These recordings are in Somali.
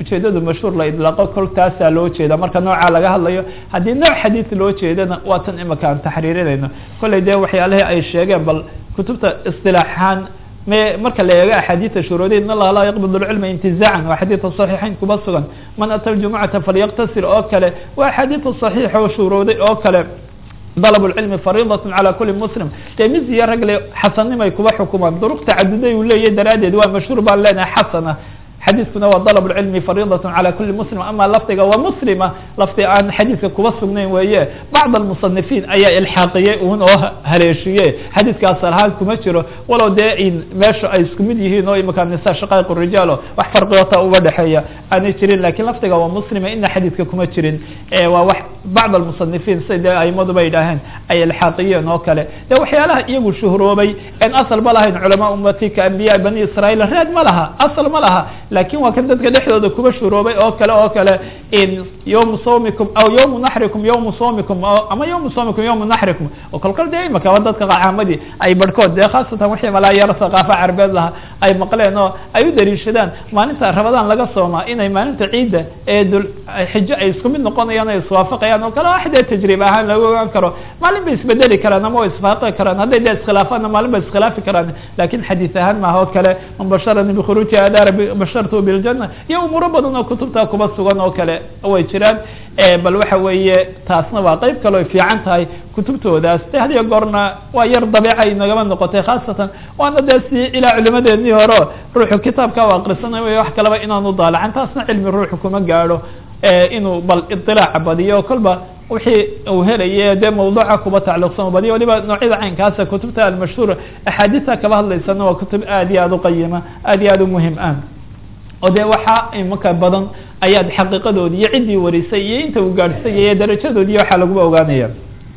ujeedadu mashhuur la idlaaqo kol taasaa loo jeeda marka noocaa laga hadlayo haddii nooc xadiid loo jeedana waa tan imika aan taxriirinayno kolley dee waxyaalihii ay sheegeen bal kutubta isilaaxaan me marka la eego axaadiida shuruuday in allaha laa yaqbid lcilma intizaacan waa xadiidka saxiixayn kuma sugan man ata ljumucata falyaqtasir oo kale waa axaadiida saxiixa oo shuruuday oo kale dalb اcilmi fariidaة calى kuli muslim dee miziya ragle xasanimay kuba xukumaan duruq tacaduday uu leeyahy daraaddeed waa mashhuur baan leenahay xasana xadiiskuna waa dalb اcilmi fariidaة calى kuli muslim ama lafdiga waa muslima lafdi aan xadiiska kuba sugnayn weeye bacd almusanifiin ayaa ilxaaqiyey un oo haleeshiye xadiiska asal ahaan kuma jiro walow dee in meesha ay isku mid yihiin oo imika nisa shaqaiq rijaalo wax farqiota uga dhexeeya aanay jirin lakin lafdiga waa muslima ina xadiiska kuma jirin waa wax bacd almusanifiin si dee aimaduba yidhaaheen ay ilxaaqiyeen oo kale de waxyaalaha iyagu shuhroobay en asal ma lahayn culamaa ummati ka ambiya bani israiil raad ma laha asal ma laha lakin waa kan dadka dhexdooda kuba shuroobay oo kale oo kale in yawmu sawmikum aw yawmu naxrikum yawmu sawmikum ama yawmu sawmikum yawmu naxrikum oo kolkol dee imaka waa dadka caamadii ay barhkood dee khaasatan wixii malaa yar thaqaafa carbeed laha ay maqleen oo ay u daliishadaan maalinta rabadaan laga soomaa inay maalinta ciidda ee dul xijo ay isku mid noqonayaan ay iswaafaqayaan oo kale wax dee tajriib ahaan lagu ogaan karo maalin bay isbedeli karaan ama way isfaaqi karaan hadday dee iskhilaafaanna maalin bay iskhilaafi karaan lakin xadiis ahaan maaha oo kale man basharani bikhuruuji adaara bashartu biljana iyo umuuro badan oo kutubta kuba sugan oo kale way jiraan bal waxa weeye taasna waa qeyb kale oy fiican tahay kutubtoodaas de hadiyo goorna waa yar dabeeca inagama noqotay khaasatan waana dee si ilaa culimadeedii hore ruuxu kitaabka u akrisanay way wax kaleba inaanu daalacan taasna cilmi ruuxu kuma gaadho inuu bal iطilaaca badiyo kolba wixii uu helaye dee mawduuca kuba tacliqsan badiyo waliba noocyada caynkaasa kutubta almashhuura axaadiista kaba hadlaysana waa kutub aad iyo aad uqayima aad iyo aad umuhim ah oo de waxaa imaka badan ayaad xaqiiqadoodi iyo ciddii warisay iyo inta uu gaadhsay iyo darajadoodi waxaa laguba ogaanaya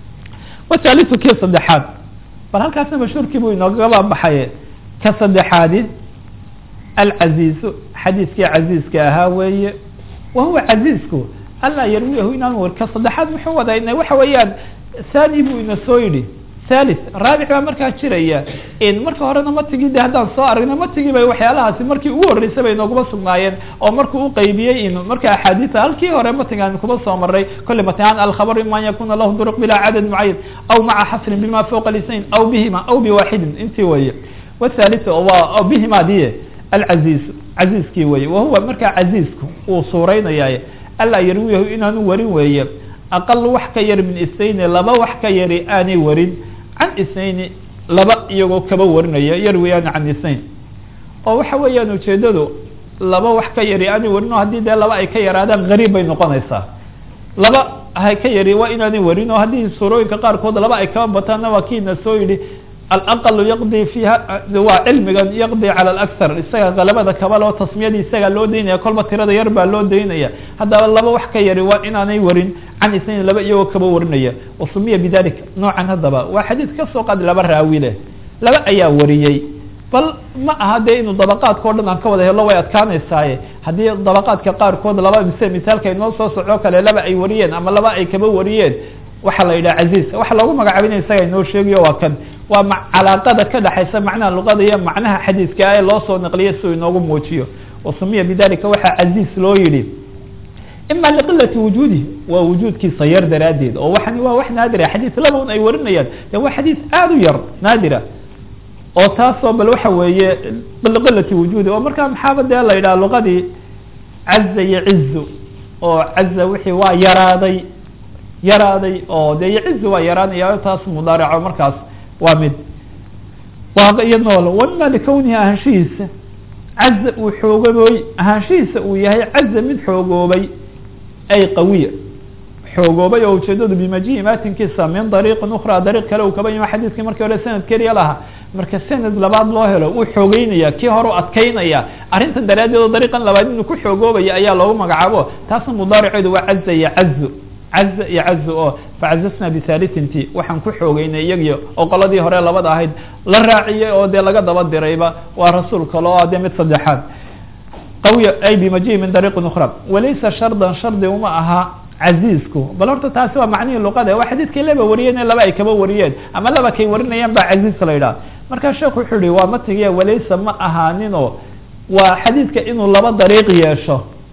wathalitu kii saddexaad bal halkaasna mashhuurkii buu inoogaba baxay ka saddexaadi alcaziizu xadiiskii caziizka ahaa weeye wa huwa caziizku alla yarwiyahu inaan war ka saddexaad muxuu wadaa waxa weeyaan thani buu ina soo yidhi thalith raabic baa markaa jiraya marka horena matigii de haddaan soo aragna matigii bay waxyaalahaasi markii ugu horreysay bay nooguma sugnaayeen oo markuu uqeybiyey in marka axaadiisa halkii hore matigaan kuma soo maray kolle matigaan alkhabar ima an yakuna lahu duruq bila cadad mucayan aw maca xasrin bima fawqa lisayn aw bihima aw biwaxidin intii weye wthalith waa bihima diye alcaziiz caziizkii weye wahuwa markaa caziizku uu suureynaya alla yarwiyahu inaanu warin weeye aqal wax ka yar min isnayni laba wax ka yari aanay warin can isnayni laba iyagoo kaba warinaya yarwiyaani can isnayn oo waxa weeyaan ujeedadu laba wax ka yari aanay warin oo haddii dee laba ay ka yaraadaan gariib bay noqonaysaa laba ha ka yari waa inaanay warin oo haddii suurooyinka qaarkood laba ay kaba bataanna waa kiina soo yidhi alaqalu yaqdi fiiha waa cilmigan yaqdi cala alakhar isaga galabada kaba loo tasmiyadii isaga loo daynaya kolba tirada yar baa loo daynaya haddaba laba wax ka yari waa inaanay warin can isnayn laba iyagoo kaba warinaya wasumiya bidalik noocan haddaba waa xadiid kasoo qaadi laba raawi leh laba ayaa wariyey bal ma aha dee inuu dabaqaadka o dhan aan ka wada helo way adkaanaysaaye haddii dabaqaadka qaarkood laba mise misaalka inoo soo soco kale laba ay wariyeen ama laba ay kaba wariyeen waxaa la yidhaha caziiz waxa loogu magacaabinaya isaga inoo sheegayo waa kan waa ma calaaqada ka dhexaysa macnaha luqada iyo macnaha xadiiska ee loo soo naqliyo si uu inoogu muujiyo wasumiya bidalika waxaa caziiz loo yidhi ima liqilati wujuudih waa wujuudkiisa yar daraaddeed oo waxani waa wax naadira xadiis laba un ay warinayaan de waa xadiis aada u yar naadira oo taasoo bal waxa weeye liqilati wujuudi oo markaa maxaaba dee la yidhaha luqadii caza yacizu oo caza wixii waa yaraaday yaraaday oo de yacizu waa yaraanaya taas mudaarico markaas waa mid waaqiyo nool wama likawnihi ahaanshihiisa caza uu xoogabooy ahaanshihiisa uu yahay caza mid xoogoobay ay qawiya xoogoobay oo ujeedadu bimajihi maatinkiisa min dariiqin ukra dariiq kale uu kaba yimo xadiiskii markii hore sanad keliya lahaa marka sanad labaad loo helo uu xoogeynaya kii hore u adkeynaya arrintan daraaddeed oo dariiqan labaad inuu ku xoogoobaya ayaa loogu magacaabo taasna mudaariceedu waa caza yacazu caza iyo cazu oo facazasna bihalitinti waxaan ku xoogeynay iyagii oo qoladii hore labada ahayd la raaciyey oo dee laga daba dirayba waa rasuul kale oo dee mid saddexaad qawiya ay bimajihi min dariiqin ukra walaysa shardan shardi uma aha caziizku bal horta taasi waa macnihii luqada waa xadiidkii laba wariyeen laba ay kaba wariyeen ama laba kay warinayaan baa caziiz la yidhaha markaa sheekhu wuxuu yihi waa matigiya walaysa ma ahaaninoo waa xadiidka inuu laba dariiq yeesho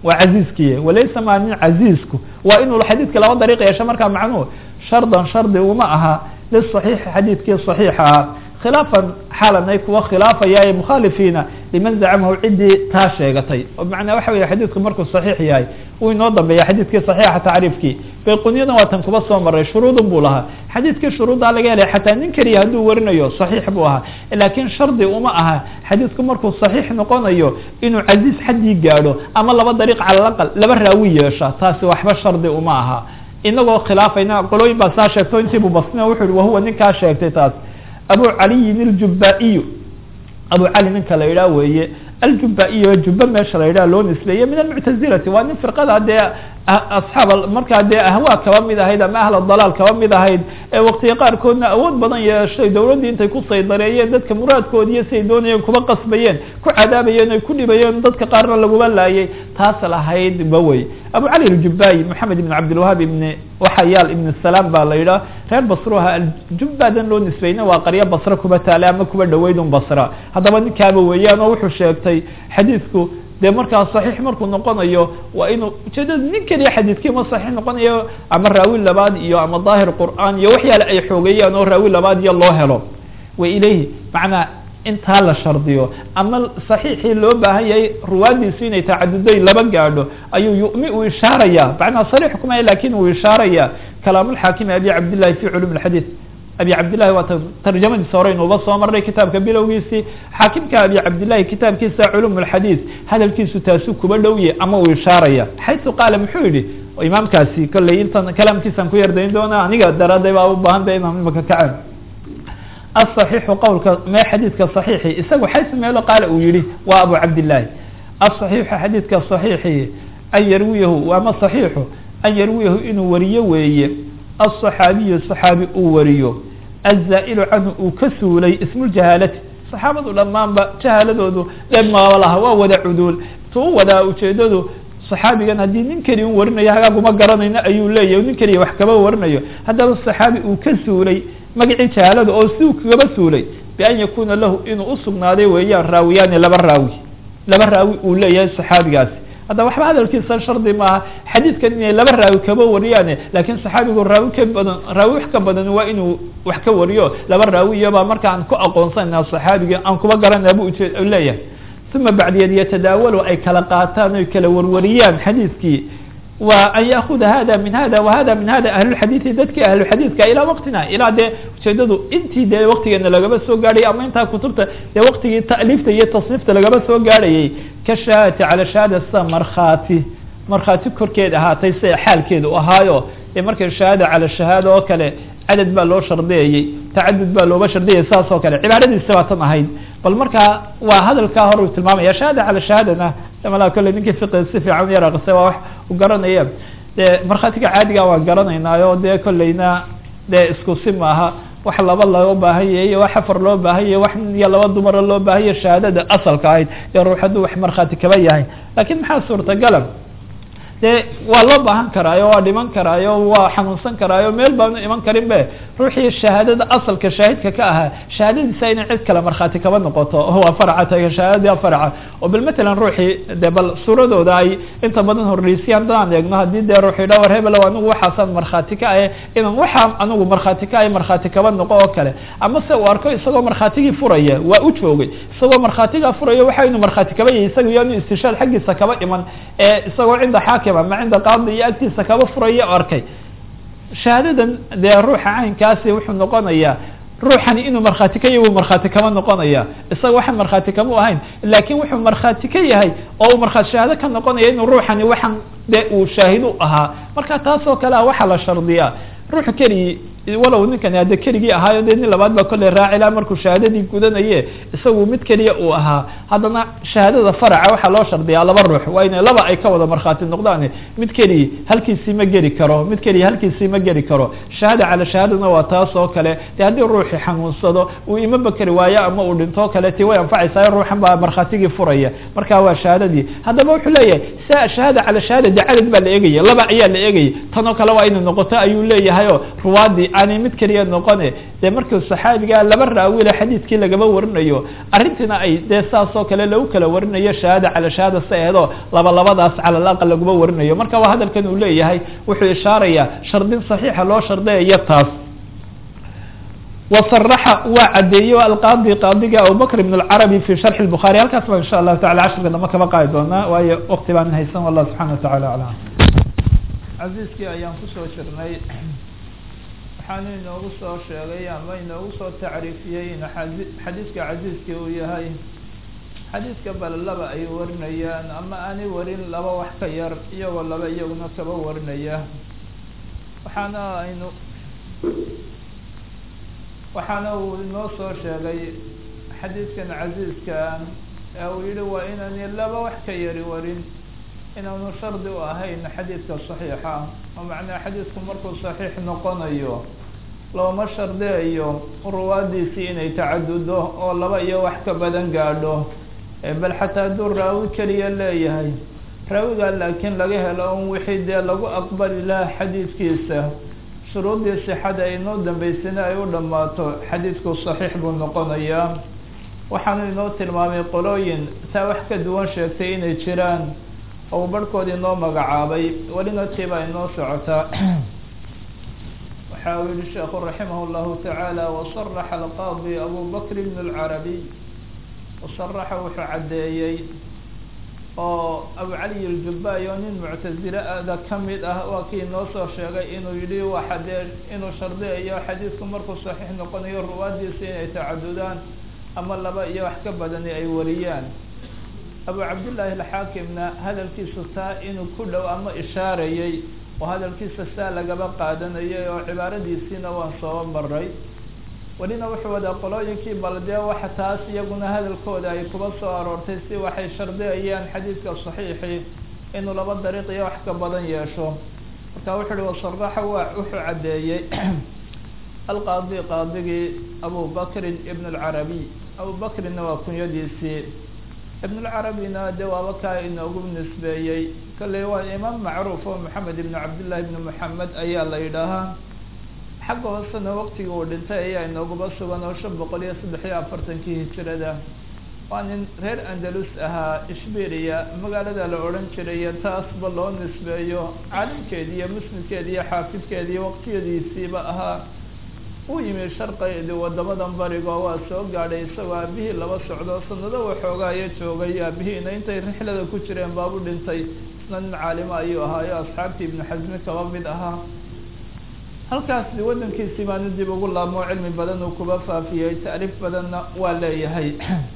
waa caziizkiy walaysa ma nin caziizku waa inuu xadiidka laba dariiq yeesho markaa macnuhu shardan shardi uma aha liصaxiixi xadiidkii صaxiixa ah khilaafan xaalan ay kuwa khilaafaya ee mukhaalifiina liman zacamahu ciddii taa sheegatay oo macnaa waxa wey xadiidku markuu saxiix yahay uu inoo dambeeya xadiidkii saxiixa tacriifkii bayqunyadan waa tan kuba soo maray shuruudun buu lahaa xadiidkii shuruuddaa laga helay xataa nin keliya hadduu warinayo saxiix buu ahaa laakiin shardi uma aha xadiidku markuu saxiix noqonayo inuu casiiz xaddii gaadho ama laba dariiq cala aqal laba raawi yeesha taasi waxba shardi uma aha inagoo khilaafayna qolooyin baa saa sheegto intiibu basnina wuxu uhi wahuwa ninkaa sheegtay taas abu caliyin iljubaa-iyu abu cali ninka la yidhaah weeye aljubaa-iyo jubba meesha la yidhaha loo nisbeeye min almuctazilati waa nin firqada dee asxaab markaa dee ahwaa kaba mid ahayd ama ahla dalaal kaba mid ahayd ee waqtiga qaarkoodna awood badan yeeshay dawladdii intay ku saydareeyeen dadka muraadkoodiiyo siay doonayeen kuba qasbayeen ku cadaabayeen ay ku dhibayeen dadka qaarna laguma laayay taas lahayd ba wey abu cali aljubaayi moxamed ibn cabdilwahaab ibn waxayaal ibn salaam baa la yidhaha reer basruha aljubbadan loo nisbeyna waa qaryo basre kuba taale ama kuba dhaweyd un basra haddaba ninkaaba weeyaan oo wuxuu sheegtay xadiidku dee markaa saxiix markuu noqonayo waa inuu ujeedada nin keliya xadiidkii ma saxiix noqonayo ama raawi labaad iyo ama daahir qur'aan iyo waxyaale ay xoogeeyaan oo raawi labaad iyo loo helo wa ilayhi macnaa intaa la shardiyo ama saxiixii loo baahan yahay ruwaadiisu inay tacaduday laba gaadho ayuu yumi uu ishaaraya macnaa sariix kumaya lakin uu ishaaraya kalaamulxaakimi abi cabdillahi fi culum lxadiid abi cabdillahi waa tarjamadiisa hore inuuba soo marnay kitaabka bilowgiisii xaakimka abi cabdillahi kitaabkiisa culum lxadiid hadalkiisu taasuu kuba dhowye ama uu ishaaraya xaysu qaala muxuu yihi imaamkaasi kolley intan kalaamkiisaan ku yardayn doona aniga daraaday baa u baahan ba inaan imaka kacen aلصaxiixu qowlka me xadiidka صaxiixi isagu xaysu meelo qaala uu yihi waa abu cabdillahi aلصaxiixu xadiidka صaxiixi an yarwiyahu ama صaxiixu an yarwiyahu inuu wariyo weeye aلصaxaabiyu صaxaabi uu wariyo aلzaa'ilu canhu uu ka suulay ismuljahaalati saxaabadu dhammaanba jahaaladoodu dheeb maaba laha waa wada cuduul tuu wadaa ujeedadu صaxaabigan haddii nin keliya u warinayo hagaaguma garanayno ayuu leeyahy nin keliya wax kaba warinayo haddaba صaxaabi uu ka suulay magacii jahaalada oo si uu kagaba suulay bian yakuna lahu inuu usugnaaday weeyaan raawiyaani laba raawi laba raawi uu leeyahay saxaabigaasi hadda waxba hadalkiisa shardi maaha xadiidkan inay laba raawi kaba wariyaane lakin saxaabigu raawi ka badan raawi wax ka badan waa inuu wax ka wariyo laba raawiyabaa marka aan ku aqoonsanayna saxaabigi aan kuba garanaya bu ujee leeyahay uma bacdiyeed yatadaawalu ay kala qaataan oy kala warwariyaan xadiidkii wa an yaakuda hada min hada wahada min hada ahlulxadiidi dadkii ahluxadiidka ilaa waqtina ilaa dee ujeedadu intii dee waqtigeena lagaba soo gaadhayay ama intaa kutubta dee waqtigii ta'liifta iyo tasniifta lagaba soo gaadhayay ka shahaadati cala shahaada sida markhaati markhaati korkeed ahaatay sida xaalkeeda u ahaayo ee markay shahaada cala shahaada oo kale cadad baa loo shardiyayey tacadud baa looga shardiyayay saas oo kale cibaaradiisa baa tan ahayd bal markaa waa hadalkaa hore uu tilmaamaya shahaada cala shahaadana malaa kolley ninkii fiqi si fiican yar aqrisay waa wax u garanaya dee markhaatiga caadiga waan garanaynaayo dee kolleyna dee isku si maaha wax laba loo baahan yahay iyo wax afar loo baahan yahay wax nin iyo laba dumara loo baahan yahay shahaadada asalka ahayd ee ruux hadduu wax markhaati kaba yahay lakin maxaa suurtagala dee waa loo baahan karaayo waa dhiman karaayo waa xanuunsan karaayo meel baanu iman karin be ruuxii shahaadada asalka shaahidka ka ahaa shahaadadiisa inay cid kale markhaati kaba noqoto waa farca taga shahaadadii farca oo bal matalan ruuxii de bal suuradooda ay inta badan horreysiyaan hadaan eegno haddii dee ruuxii dha war hebelo anigu waxaasaan markhaati ka ahe inaan waxaa anigu markhaati ka ahay markhaati kaba noqo oo kale ama se uu arko isagoo markhaatigii furaya waa u joogay isagoo markhaatigaa furaya waxa inu markhaati kaba yahay isaga yaanu istishaad xaggiisa kaba iman ee isagoo cinda xaakim ama cinda qaadi iyo agtiisa kaba furaya arkay shahaadadan dee ruuxa caynkaasi wuxuu noqonayaa ruuxani inuu markhaati ka yahy wuu markhaati kama noqonaya isaga waxaan markhaati kama u ahayn lakin wuxuu markhaati ka yahay oo uu markhaati shahaado ka noqonaya inuu ruuxani waxaan de uu shaahid u ahaa marka taas oo kale ah waxaa la shardiyaa ruuxu keligii walow ninkani hadde keligii ahaayo dee nin labaad baa kolley raacila markuu shahaadadii gudanaye isagu mid keliya uu ahaa haddana shahaadada faraca waxaa loo shardiyaa laba ruux waa inay laba ay ka wada markhaati noqdaan mid keligi halkiisii ma geli karo mid keliya halkiisii ma geli karo shahaada cala shahaadana waa taas oo kale de haddii ruuxi xanuunsado uu ima bakeri waayo ama uu dhinto kale ti way anfacaysaa ruuxan baa markhaatigii furaya marka waa shahaadadii haddaba wuxuu leeyahay sa shahaada cala shahaada de cadad baa la eegaya laba ayaa la eegaya tanoo kale waa inay noqoto ayuu leeyahay o ruwaadii aanay mid keliya noqone dee markii saxaabigaa laba raawile xadiidkii lagaba warinayo arrintiina ay dee saas oo kale lagu kala warinayo shahaada cala shahaada si eedo laba labadaas cala alaqal laguma warinayo marka waa hadalkan uu leeyahay wuxuu ishaarayaa shardin saxiixa loo shardayayo taas wasaraxa waa cadeeyo alqaadi qaadiga abubakr ibn اlcarabi fi sharxi الbukhaari halkaas baan insha allahu tacala cashirka dama kaba qaadi doonaa waayo wakti baan haysan wallah subxana wa tacala aclam casiiskii ayaan kusoo jirnay waxaanu inoogu soo sheegay ama inoogu soo tacriifiyey in xadiiska casiiskii uu yahay xadiiska bal laba ay warinayaan ama aanay warin laba wax ka yar iyagoo laba iyaguna kaba warinaya waxaana aynu waxaana uu inoo soo sheegay xadiidkan casiiska ee uu yihi waa inaani laba wax ka yari warin inaanu shardi u ahayn xadiidka saxiixa oo macnaha xadiidku markuu saxiix noqonayo looma shardiyayo ruwaadiisii inay tacadudo oo laba iyo wax ka badan gaadho bal xataa hadduu raawi keliya leeyahay raawigaa laakiin laga helo un wixii dee lagu aqbali laha xadiidkiisa shuruuddii sixada ay inoo dambeysana ay u dhammaato xadiidku saxiix buu noqonayaa waxaanu inoo tilmaamay qolooyin taa wax ka duwan sheegtay inay jiraan oo barhkood inoo magacaabay welina tiibaa inoo socotaa waxa uu yihi sheekhu raximah اllahu tacaala wasaraxa alqaadi abu bakr bn اlcarabiy wasaraxa wuxuu caddeeyey oo abu cali اljubay oo nin muctazile ada kamid ah waa kii inoo soo sheegay inuu yihi waxa dee inuu shardiyayo xadiidku markuu saxiix noqonayo ruwaadiisa inay tacadudaan ama laba iyo wax ka badani ay wariyaan abu cabdillaahi alxaakimna hadalkiisu taa inuu ku dhow ama ishaarayey oo hadalkiisa saa lagaba qaadanayay oo cibaaradiisiina waan soo maray welina wuxuu wadaa qolooyinkii bal dee waxa taas iyaguna hadalkooda ay kuba soo aroortay si waxay shardiyayaan xadiidka saxiixi inuu laba dariiq iyo wax ka badan yeesho marka wuxu uhi wasaraxa waa wuxuu caddeeyey alqaadi qaadigii abu bakrin ibn اlcarabiy abu bakrinna waa kunyadiisii ibn اlcarabina de waaba kaa inoogu nisbeeyey kalley waa imaam macruuf oo maxamed ibn cabdillahi ibn moxamed ayaa la yidhaahaa xagga hoosena waqtigii uu dhintay ayaa inooguba sugan oo shan boqol iyo saddex iyo afartankii hijirada waa nin reer andalus ahaa ishbiriya magaalada la odhan jiray taasba loo nisbeeyo caalimkeedi iyo muslimkeedi iyo xaafidkeedi iyo waqtiyadiisiiba ahaa uu yimi sharqi wadamadan barigo waa soo gaadhay isagoo aabihii laba socdo sanado waxoogaayo joogay aabihiina intay rixlada ku jireen baabu dhintay isna nin caalimo ayuu ahaayo asxaabtii ibnu xasmi kaba mid ahaa halkaas wadankiisii baanu dib ugu laabmo cilmi badan uu kuba faafiyey tacriif badanna waa leeyahay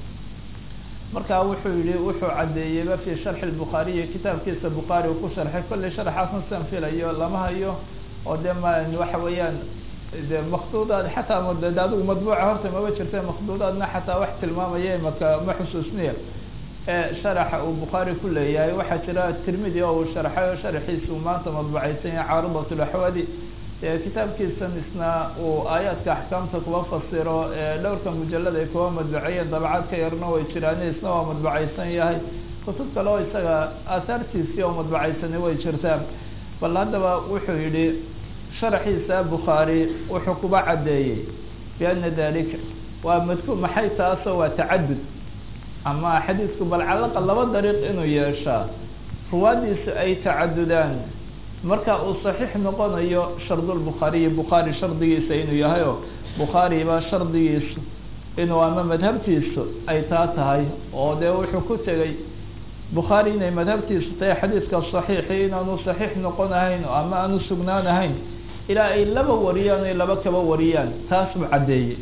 marka wuxuu yihi wuxuu caddeeyeyba fi sharxi lbukhaariyi kitaabkiisa bukhaari uu ku sharxay kolley sharxaasna sian filayo lama hayo oo de ma waxa weeyaan de makduudaad xataa de adigu madbuuca horta maba jirta makduudaadna xataa wax tilmaamaya maka ma xusuusniya sharaxa uu bukhaari ku leeyahay waxaa jira tirmidi oo uu sharxay oo sharxiisa uu maanta madbucaysan yahay caaridat laxwadi kitaabkiisan isna uu aayaadka axkaamta kuba fasiro dhowrka mujalad ay kuba madbuceeyeen dabcad ka yarna way jiraan isna waa madbucaysan yahay kutub kale oo isaga aahaartiisii oo madbucaysani way jirtaan bal haddaba wuxuu yihi sharaxiisa bukhaari wuxuu kuba caddeeyey biana dalika waa madku maxay taasoo waa tacadud ama xadiidku bal calaqa laba dariiq inuu yeeshaa ruwaadiisu ay tacadudaan marka uu saxiix noqonayo shardulbukhaariyi bukhaari shardigiisa inuu yahay oo bukhaariba shardigiisu inuu ama madhabtiisu ay taa tahay oo dee wuxuu ku tegey bukhaari inay madhabtiisu tahay xadiidka saxiixi inaanu saxiix noqon ahayn ama aanu sugnaan ahayn ilaa ay laba wariyaan ay laba kaba wariyaan taas buu caddeeyey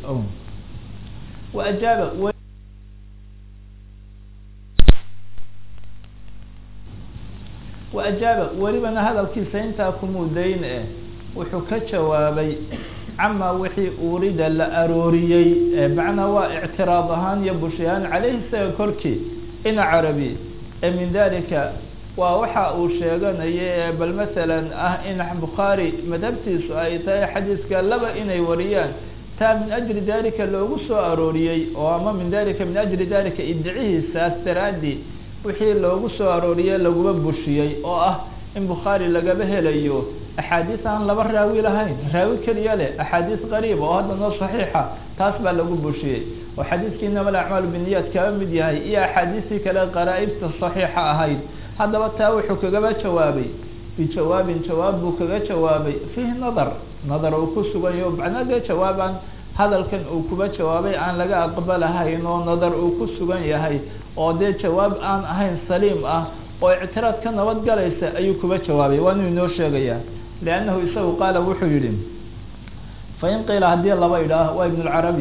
wa ajaaba wa ajaaba welibana hadalkiisa intaa kumudayn eh wuxuu ka jawaabay camaa wixii urida la arooriyey macnaa waa ictiraad ahaan iyo bushahaan caleyhi isaga korkii ina carabi ee min dalika waa waxa uu sheeganaya bal masalan ah in bukhaari madhabtiisu ay tahay xadiiska laba inay wariyaan taa min ajli dalika loogu soo arooriyey oo ama min dalika min ajli dalika idicihiisaas daraadi wixii loogu soo arooriyey laguma bushiyey oo ah in bukhaari lagaba helayo axaadiis aan laba raawi lahayn raawi keliya leh axaadiis qariib oo haddana saxiixa taas baa lagu bushiyey oo xadiiskii inama alacmaalu biniyaad kaba mid yahay iyo axaadiistii kale qaraa-ibta saxiixa ahayd haddaba taa wuxuu kagaba jawaabay bijawaabin jawaab buu kaga jawaabay fiihi nadar nadar uu ku suganyaho macnaa dee jawaabaan hadalkan uu kuba jawaabay aan laga aqbalahayn oo nadar uu ku sugan yahay oo dee jawaab aan ahayn saliim ah oo ictiraad ka nabad galaysa ayuu kuba jawaabay waa inuu inoo sheegayaa liannahu isagu qaala wuxuu yihi fain qiila haddii laba idhaah waa ibn lcarabi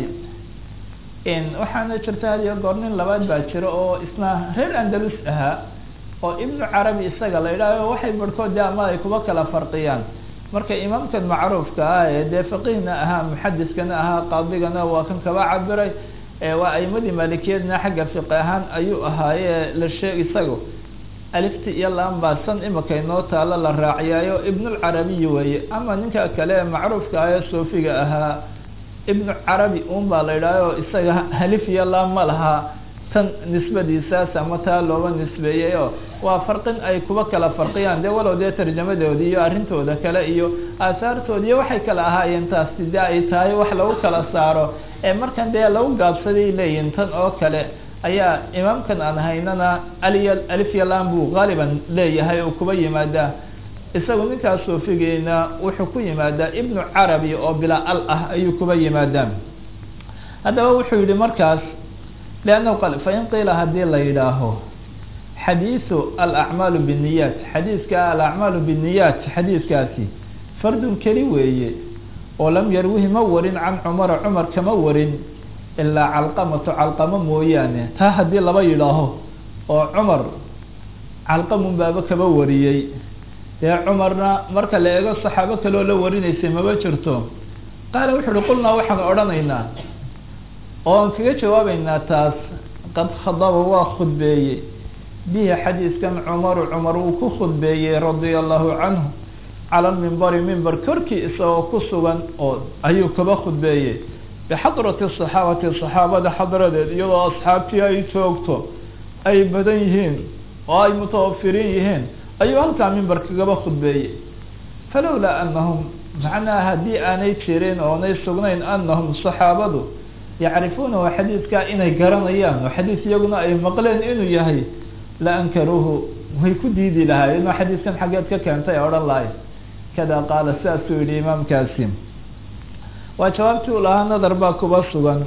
waxaana jirta hadiyo goor nin labaad baa jira oo isna reer andalus ahaa oo ibnu carabi isaga la idhaaho waxay barhkood de ama ay kuba kala farqiyaan marka imaamkan macruufka ah ee dee faqihna ahaa muxadiskana ahaa qaadigana waa kan kaba cabiray waa aimadii maalikiyadna xagga fiqi ahaan ayuu ahaaye la sheeg isago alifti iyo laan baa san imika inoo taalo la raaciyaayo ibnulcarabiy weeye ama ninka kale ee macruufka ah ee soofiga ahaa ibnu carabi un baa la idhaaho isaga halif iyo laan ma laha tan nisbadiisaas ama taa looba nisbeeyey oo waa farqin ay kuba kala farqiyaan dee walow dee tarjamadoodi iyo arrintooda kale iyo aahaartooda iyo waxay kala ahaayeen taasi dee ay tahay wax lagu kala saaro ee markan dee lagu gaabsaday leeyihin tan oo kale ayaa imaamkan aan haynana aliy alifyalan buu gaaliban leeyahay oo kuba yimaadaa isagu ninkaas soofigeena wuxuu ku yimaadaa ibnu carabi oo bilaa al ah ayuu kuba yimaadaa haddaba wuxuu yihi markaas liannahu qal fain qiila haddii la yidhaaho xadiisu alacmaalu binniyaat xadiiska alacmaalu binniyaat xadiiskaasi fardun keli weeye oo lam yarwihi ma warin can cumara cumar kama warin ilaa calqamatu calqamo mooyaane taa haddii laba yidhaaho oo cumar calqamun baaba kaba wariyey dee cumarna marka la eego saxaabo kaloo la warinaysay maba jirto qaala wuxu uhi qulnaa waxaan odhanaynaa oo aan kaga jawaabeynaa taas qad khadaba waa khudbeeyey bihi xadiiskan cumaru cumar uu ku khudbeeyey radia allahu canhu cala lmimbari mimber korkii isagoo ku sugan oo ayuu kaba khudbeeyey bixadrati saxaabati saxaabada xadradeed iyadoo asxaabtii ay joogto ay badan yihiin oo ay mutawafiriin yihiin ayuu halkaa mimber kagaba khudbeeyey falowlaa anahum macnaha haddii aanay jirin oonay sugnayn anahum saxaabadu yacrifuunahu xadiidkaa inay garanayaan oo xadiis iyaguna ay maqleen inuu yahay la ankaruuhu way ku diidi lahaayeen oo xadiiskan xaggeed ka keentay odhan lahay kada qaala sidaasuu yihi imaamkaasi waa jawaabtii u lahaa nadar baa kuba sugan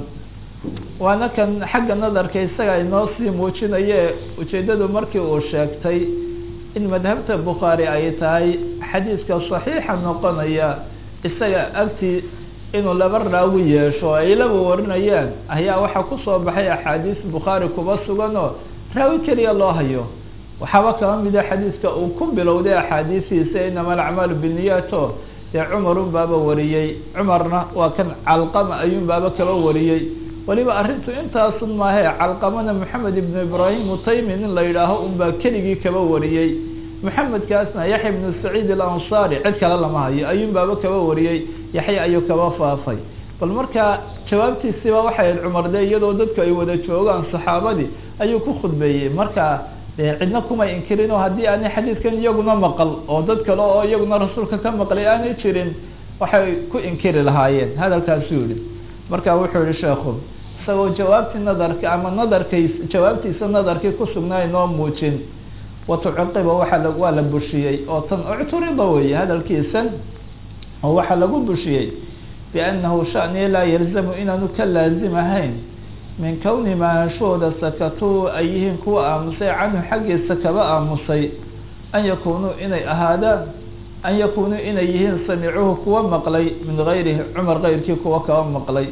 waana kan xagga nadarka isaga inoo sii muujinaye ujeeddadu markii uu sheegtay in madhabta bukhaari ay tahay xadiiska saxiixa noqonaya isaga agtii inuu laba raawi yeesho ay laba warinayaan ayaa waxaa kusoo baxay axaadiis bukhaari kuba sugan oo raawi keliya loo hayo waxaaba kaba mida xadiiska uu ku bilowday axaadiisiisa inama alacmaalu biniyaato dee cumarun baaba wariyey cumarna waa kan calqama ayuun baaba kaba wariyey waliba arrintu intaasun maahe calqamana moxamed ibnu ibraahim utaymi nin la yidhaaho unbaa keligii kaba wariyey maxamedkaasna yaxya ibnu saciid alansaari cid kale lama hayo ayuun baaba kaba wariyey yaxya ayuu kaba faafay bal markaa jawaabtiisiiba waxay ahayd cumar de iyadoo dadku ay wada joogaan saxaabadii ayuu ku khudbeeyey marka dee cidna kumay inkirin oo haddii aanay xadiidkan iyaguna maqal oo dad kale oo iyaguna rasuulka ka maqlay aanay jirin waxay ku inkiri lahaayeen hadalkaasuu yihi marka wuxuu yihi sheekhu isagoo jawaabtii nadarka ama nadarkays jawaabtiisa nadarkii kusugnaa inoo muujin watucuqiba waaa waa la bushiyey oo tan ucturida weeye hadalkiisan oo waxaa lagu bushiyey biannahu shani laa yalzamu inaanu ka laazim ahayn min kowni maanshooda sakatuu ay yihiin kuwa aamusay canhu xaggiisa kaba aamusay an yakunuu inay ahaadaan an yakunuu inay yihiin samicuhu kuwa maqlay min gayrihi cumar keyrkii kuwa kaba maqlay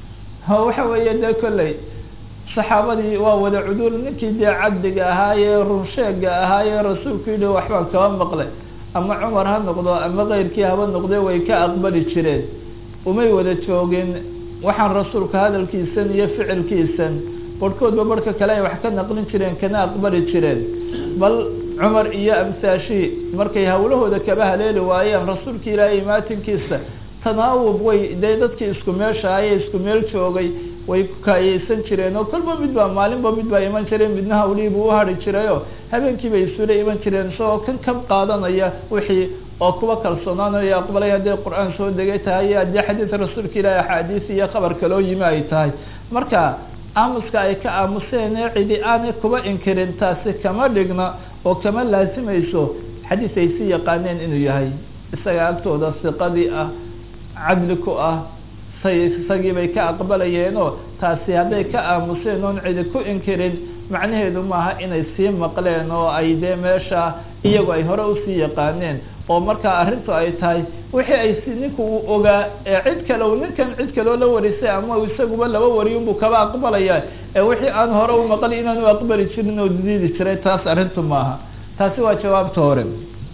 waxa weeye dee kolley saxaabadii waa wada cuduul ninkii dee caddiga ahaayee runsheega ahaayee rasuulku yidhi waxbaan kaba maqlay ama cumar ha noqdo ama keyrkii haba noqde way ka aqbali jireen umay wada joogin waxaan rasuulka hadalkiisan iyo ficilkiisan barhkoodba barhka kale ay wax ka naqlin jireen kana aqbali jireen bal cumar iyo amsaashii markay hawlahooda kaba haleeli waayeen rasuulka ilaahay imaatinkiisa tanaawub way dee dadkii isku meeshaayee isku meel joogay way kaayeysan jireen oo kolba mid baa maalinba mid baa iman jireen midna hawlihii buu uhari jirayoo habeenkii bay isula iman jireen isagoo kan ka qaadanaya wixii oo kuwa kalsoonaanayo aqbalay hadday qur-aan soo degay tahay iyo haddii xadiid rasuulka ilaahi axaadiis iyo khabar kaloo yimi ay tahay marka aamuska ay ka aamuseen ee cidi aanay kuba inkirin taasi kama dhigna oo kama laasimayso xadiis ay si yaqaaneen inuu yahay isaga agtooda siqadii ah cadli ku ah say isagii bay ka aqbalayeenoo taasi hadday ka aamuseen oon cidi ku inkirin macnaheedu maaha inay sii maqleen oo ay dee meesha iyagu ay hore usii yaqaaneen oo markaa arrintu ay tahay wixii ay si ninku uu ogaa ee cid kale u ninkan cid kaloo la warisay ama isaguba laba wariyunbuu kaba aqbalaya ee wixii aan hore u maqli inaanu aqbali jirin oo diidi jiray taas arrintu maaha taasi waa jawaabta hore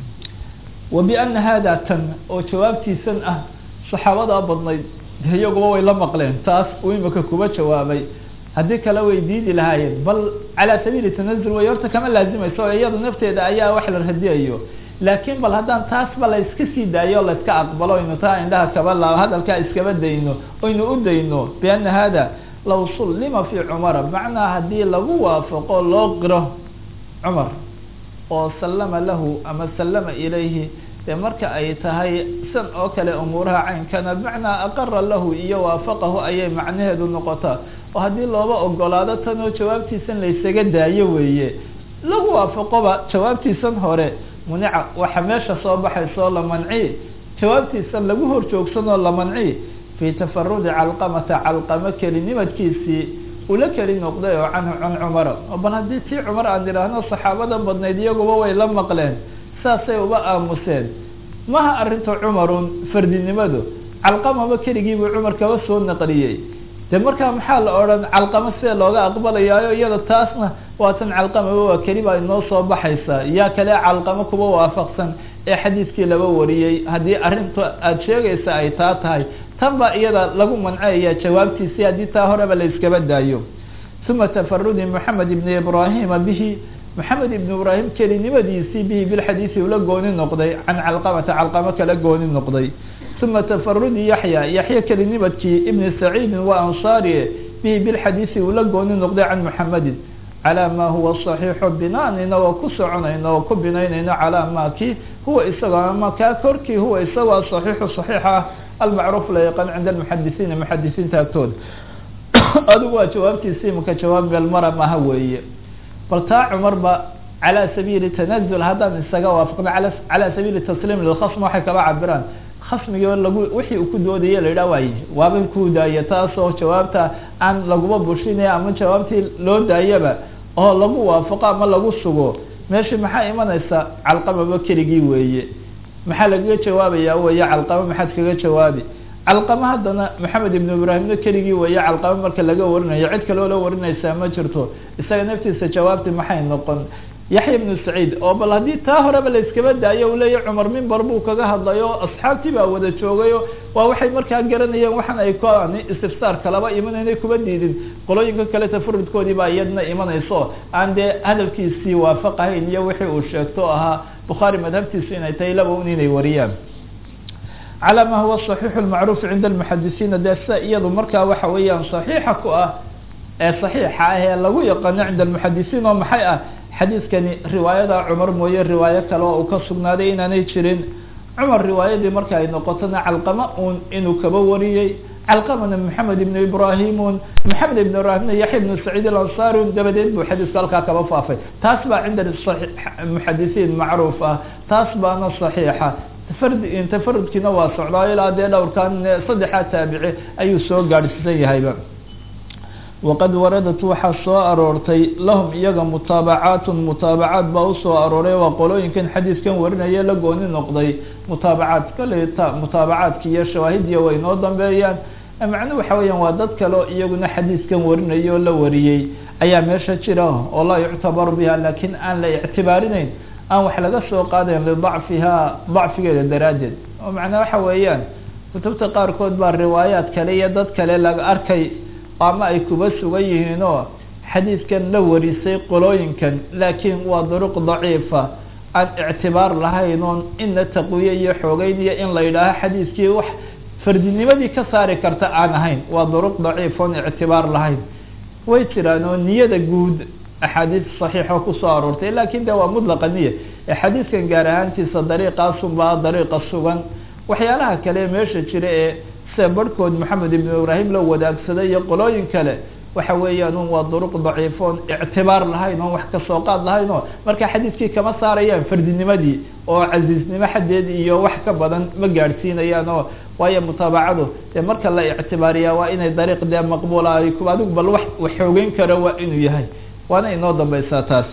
wa biana hada tan oo jawaabtiisan ah saxaabadaa badnayd iyaguba way la maqleen taas uu imika kuba jawaabay haddii kale way diidi lahaayeen bal calaa sabiili tanazul way horta kama laazimayso oo iyada nafteeda ayaa wax la radiyayo laakiin bal haddaan taasba la iska sii daayo la iska aqbalo oynu taa indhaha kaba la hadalkaa iskaba dayno oynu u dayno biana hada law sullima fi cumara macnaa haddii lagu waafaqo loo qiro cumar oo sallama lahu ama sallama ilayhi dee marka ay tahay san oo kale umuuraha caynkana bimacnaa aqara lahu iyo waafaqahu ayay macnaheedu noqotaa oo haddii looba ogolaado tan oo jawaabtiisan laysaga daayo weeye lagu waafaqoba jawaabtiisan hore munica waxa meesha soo baxaysoo la manci jawaabtiisan lagu hor joogsanoo la manci fii tafarudi calqamata calqamo kelinimadkiisii ula keli noqday oo canhu can cumara bal haddii tii cumar aan idhaahno saxaabada badnayd iyaguba way la maqleen saasay uba aamuseen maha arrinta cumarun fardinimadu calqamaba keligiibuu cumar kaba soo naqliyey de markaa maxaa la odhan calqamo sida looga aqbalayaayo iyada taasna waatan calqamaba waa keli baa inoo soo baxaysaa yaa kale calqamo kuba waafaqsan ee xadiidkii laba wariyey haddii arrinta aada sheegaysa ay taa tahay tan baa iyada lagu mancaya jawaabtiisii haddii taa horeba la iskaba daayo uma tafarudi moxamed ibni ibrahima bihi moxamed ibn ibrahim kelinimadiisii bihi bilxadiisi ula gooni noqday can calqamata calqamo kala gooni noqday uma tafarudi yaxya yaxya kelinimadkii ibni saciidin waa ansaari bihi bilxadiisi ula gooni noqday can moxamedin calaa ma huwa saxiixu binaanina oo ku soconayno oo ku binaynayno calaa ma ki huwa isagoo ama kaa korkii huwa isagoo saxiixu saxiix ah almacruuf la yaqaan cinda almuxadisiina muxadisiinta agtooda adigu waa jawaabtiisi imaka jawaab meelmara maha weeye bal taa cumarba calaa sabiili tanazul haddaan isaga waafaqno ala calaa sabiili tasliim lilkhasm waxay kaba cabiraan khasmigii lagu wixii uu ku doodaya la yidhah waay waaba ku daaya taasoo jawaabta aan laguba bushinaya ama jawaabtii loo daayaba oo lagu waafaqo ama lagu sugo meeshii maxaa imanaysa calqamaba keligii weeye maxaa lagaga jawaabaya weeye calqamo maxaad kaga jawaabi calqamo haddana maxamed ibnu ibraahimna keligii weeye calqamo marka laga warinayo cid kaloo la warinaysaa ma jirto isaga naftiisa jawaabti maxay noqon yaxya ibnu saciid oo bal haddii taa horeba la iskaba daayo u leeya cumar mimbar buu kaga hadlayo asxaabtii baa wada joogayo waa waxay markaa garanayeen waxaan ay kan istifsaar kalaba imanayna kuba diidin qolooyinka kale tafarudkoodii baa iyadna imanayso aan dee hadalkiisii waafaqahayn iyo wixii uu sheegto ahaa bukhaari madhabtiisu inay tahay laba un inay wariyaan calى ma huwa صaxiix اmacruuf cinda اlmuxadisiina dee sida iyadu markaa waxa weeyaan صaxiixa ku ah ee صaxiixa ah ee lagu yaqaano cinda almuxadisiin oo maxay ah xadiidkani riwaayada cumar mooye riwaayo kale oo uu ka sugnaaday inaanay jirin cumar riwaayadii marka ay noqotona calqama un inuu kaba wariyey calqamana maxamed ibnu ibrahim un maxamed ibn ibrahimna yaxya ibnu saciid alansari un dabadeed buu xadiisku halkaa kaba faafay taas baa cinda muxadisiin macruuf ah taas baana صaxiixa tafard tafarudkiina waa socdaa ilaa dee dhowrkan saddexaa taabici ayuu soo gaadhsiisan yahayba waqad waradat waxaa soo aroortay lahum iyaga mutaabacaatun mutaabacaat baa usoo arooray waa qolooyinkan xadiiskan warinaya la gooni noqday mutaabacaat kale ta mutaabacaadki iyo shawaahidiya way noo dambeeyaan macnuhu waxa weeyaan waa dad kale iyaguna xadiiskan warinaya oo la wariyey ayaa meesha jira oo laa yuctabaru biha lakin aan la ictibaarinayn aan wax laga soo qaadayn lidacfiha dacfigeeda daraaddeed oo macnaa waxa weeyaan kutubta qaarkood baa riwaayaad kale iyo dad kale laga arkay ama ay kuba sugan yihiin oo xadiidkan la warisay qolooyinkan laakiin waa duruq daciifa aan ictibaar lahayn oon ina taqwiye iyo xoogeyn iyo in la yidhaaho xadiidkii wax fardinimadii ka saari karta aan ahayn waa duruq daciif oon ictibaar lahayn way jiraan oo niyada guud axaadiis saxiixo kusoo aroortay lakin de waa mudlaqa niya xadiidkan gaar ahaantiisa dariiqaasunbaa dariiqa sugan waxyaalaha kale meesha jira ee sida barhkood maxamed ibnu ibraahim la wadaagsaday iyo qolooyin kale waxa weeyaan un waa duruq daciifoon ictibaar lahayn oon wax kasoo qaad lahayn oo marka xadiidkii kama saarayaan fardinimadii oo casiiznimo xaddeed iyo wax ka badan ma gaadhsiinayaan oo waayo mutaabacadu dee marka la ictibaariyaa waa inay dariiq dee maqbuula ay ku adigu bal wax waxoogeyn karo waa inuu yahay waana inoo dambaysaa taas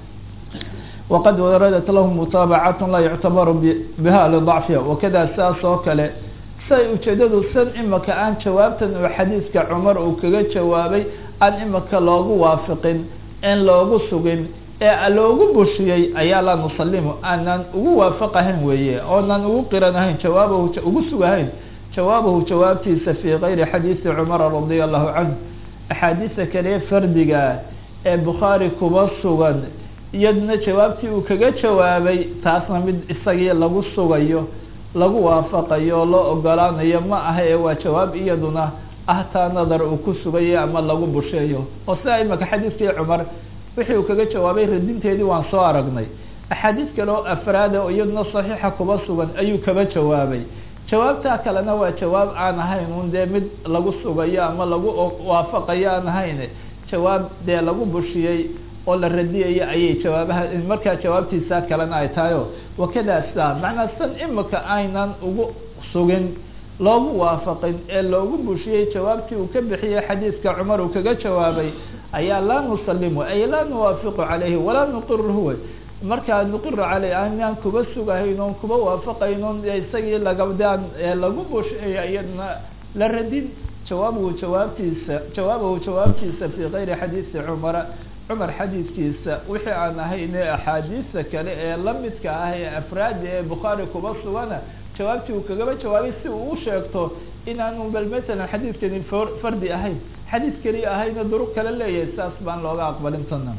waqad waradat lahu mutaabacat laa yuctabaru biha lidacfiha wakada sidaas oo kale siay ujeedadu san imaka aan jawaabtan uu xadiidka cumar uu kaga jawaabay aan imaka loogu waafiqin in loogu sugin ee loogu bushiyey ayaa la nusalimu aanan ugu waafaqahayn weeye oonan ugu qiranahayn jawaabahu ugu sugahayn jawaabahu jawaabtiisa fi kayri xadiidi cumara radia allahu canhu axaadiisa kale fardiga ee bukhaari kuba sugan iyadna jawaabtii uu kaga jawaabay taasna mid isagii lagu sugayo lagu waafaqayo loo ogolaanayo ma aha ee waa jawaab iyaduna ah taa nadar uu ku sugayo ama lagu busheeyo oo sidaa imaka xadiidkii cumar wixii uu kaga jawaabay radinteedii waan soo aragnay axaadiis kale oo afraada oo iyaduna saxiixa kuba sugan ayuu kaba jawaabay jawaabtaa kalena waa jawaab aan ahayn un dee mid lagu sugayo ama lagu waafaqayo aan ahayn jawaab dee lagu bushiyey oo la radiyayo ayay jawaabaha markaa jawaabtiisa kalena ay tahayo wakada sidaa macnaa san imika aynan ugu sugin loogu waafaqin ee loogu bushiyey jawaabtii uu ka bixiyey xadiidka cumar uu kaga jawaabay ayaa laa nusalimu ay laa nuwaafiqu calayhi walaa nuqiruhu wey markaa nuqiru caleyh aanaan kuba sugahayn oon kuba waafaqayn oon isagii lagabdaan lagu bushiyey iyadna la radin jawaabuhu jawaabtiisa jawaabahu jawaabtiisa fi kayri xadiidi cumara cumar xadiidkiisa wixii aan ahayne axaadiista kale ee lamidka ah ee afraadi ee bukhaari kuba sugana jawaabtii uu kagaba jawaabay si uu u sheegto inaanu bal matalan xadiidkani fardi ahayn xadiid keliya ahayna duruq kale leeyahay saas baan looga aqbalin tana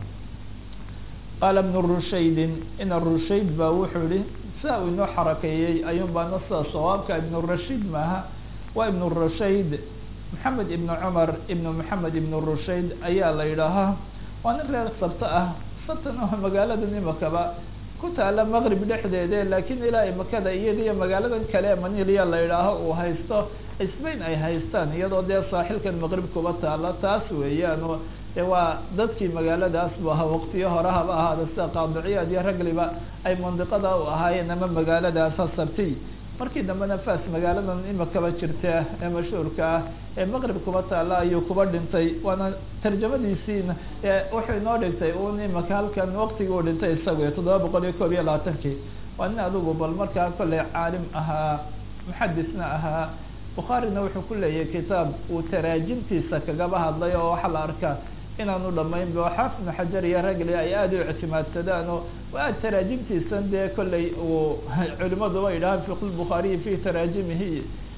qaala ibnu rushaydin ina rushayd baa wuxuu yihi sidaa uu inoo xarakeeyey ayuun baana sida sawaabka ibnu rashiid maaha waa ibnu rushayd maxamed ibnu cumar ibnu maxamed ibnu rushayd ayaa la yidhaahaa waa nin reer sabto ah sabtan oo magaalada imakaba ku taala maqrib dhexdeede laakiin ilaa imakada iyadiyo magaaladan kale maniliya la yidhaaho uu haysto spain ay haystaan iyadoo dee saaxilkan maqrib kuba taala taas weeyaan oo de waa dadkii magaaladaas bu ahaa waqtiyo hore haba ahaada sida qaadiciyaad iyo ragliba ay mandiqada u ahaayeen ama magaaladaasa sabtiy markii dambena fas magaaladan imakaba jirta ee mashhuurka ah ee maqrib kuba taala ayuu kuba dhintay waana tarjamadiisiina wuxuu inoo dhigtay un imaka halkan waqtigii uu dhintay isagu iyo toddoba boqol iyo koob iyo labaatankii waa nin adigu bal markaa kolley caalim ahaa muxadisna ahaa bukhaarina wuxuu ku leeyahay kitaab uu taraajimtiisa kagaba hadlay oo waxaa la arkaa inaanu dhamayn ba xaafid ibnu xajar iyo ragli ay aada u ictimaadsadaan oo aad taraajimtiisan dee kolley uu culimaduba yidhahaan fiq lbukhaariyi fi taraajimihi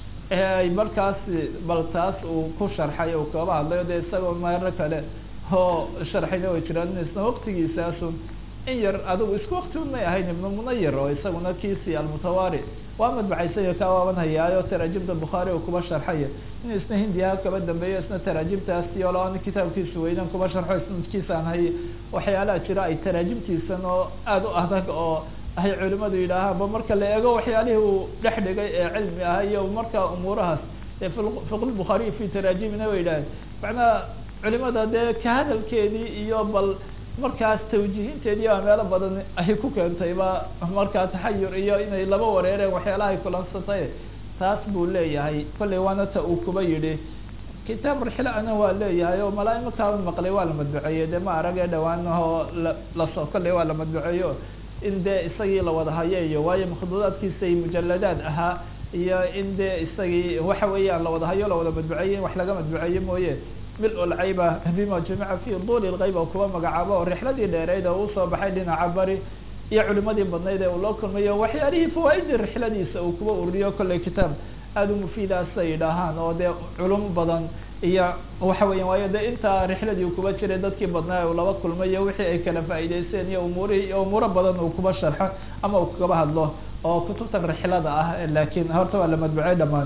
ay markaas bal taas uu ku sharxay uu kaba hadlayo dee isagoo meero kale oo sharxayna way jiraan isna waqtigiisaasun in yar adigu isku wakti un may ahayn ibnu munayir oo isaguna kiisi almutawaari waa madbaxaysayo ka waaban hayaayo taraajimta bukhaari uu kuba sharxaya inuu isna hindiyaha kaba dambeeyo isna taraajimtaasi oo labaana kitaabkiisa weynan kuba sharxo isnadkiisaan hay waxyaalaha jira ay taraajimtiisan oo aada u adag oo ay culimadu yidhaahaan ba marka la eego waxyaalihii uu dhex dhigay ee cilmi ah iyo marka umuurahaas ee fiqlbukhaariyi fi taraajimina way yidhaaheen macnaha culimada dee ka hadalkeedii iyo bal markaas tawjihinteedii baa meelo badan ay ku keentay ba markaa taxayur iyo inay laba wareereen waxyaalaha ay kulansatay taas buu leeyahay kollay waana ta uu kuba yidhi kitaab rixla ana waa leeyahay oo malaa imakaa maqlay waa la madbuceeyey dee ma arage dhawaanahoo la laso kollay waa la madbuceeyo in dee isagii la wada hayo iyo waayo makhduudaadkiisa ay mujaladaad ahaa iyo in dee isagii waxa weeyaan la wada hayo la wada madbuceeyey in wax laga madbuceeyo mooye mil lcayba bima jamica fi duli lgayb oo kuba magacaabo oo rixladii dheereyd oo usoo baxay dhinaca bari iyo culimadii badnayd ee uu loo kulmayo waxyaalihii fawaaidii rixladiisa uu kuba ururiyo kollay kitaab aada u mufiidaasay yidhaahaan oo dee culum badan iyo waxa weya waayo de intaa rixladii uu kuba jiray dadkii badnaa uu laba kulmayo wixii ay kala faa'iideysteen iyo umuurihii iyo umuuro badan uu kuba sharxo ama uu kaba hadlo oo kutubtan rixlada ah laakiin horta waa la madbucey dhamaan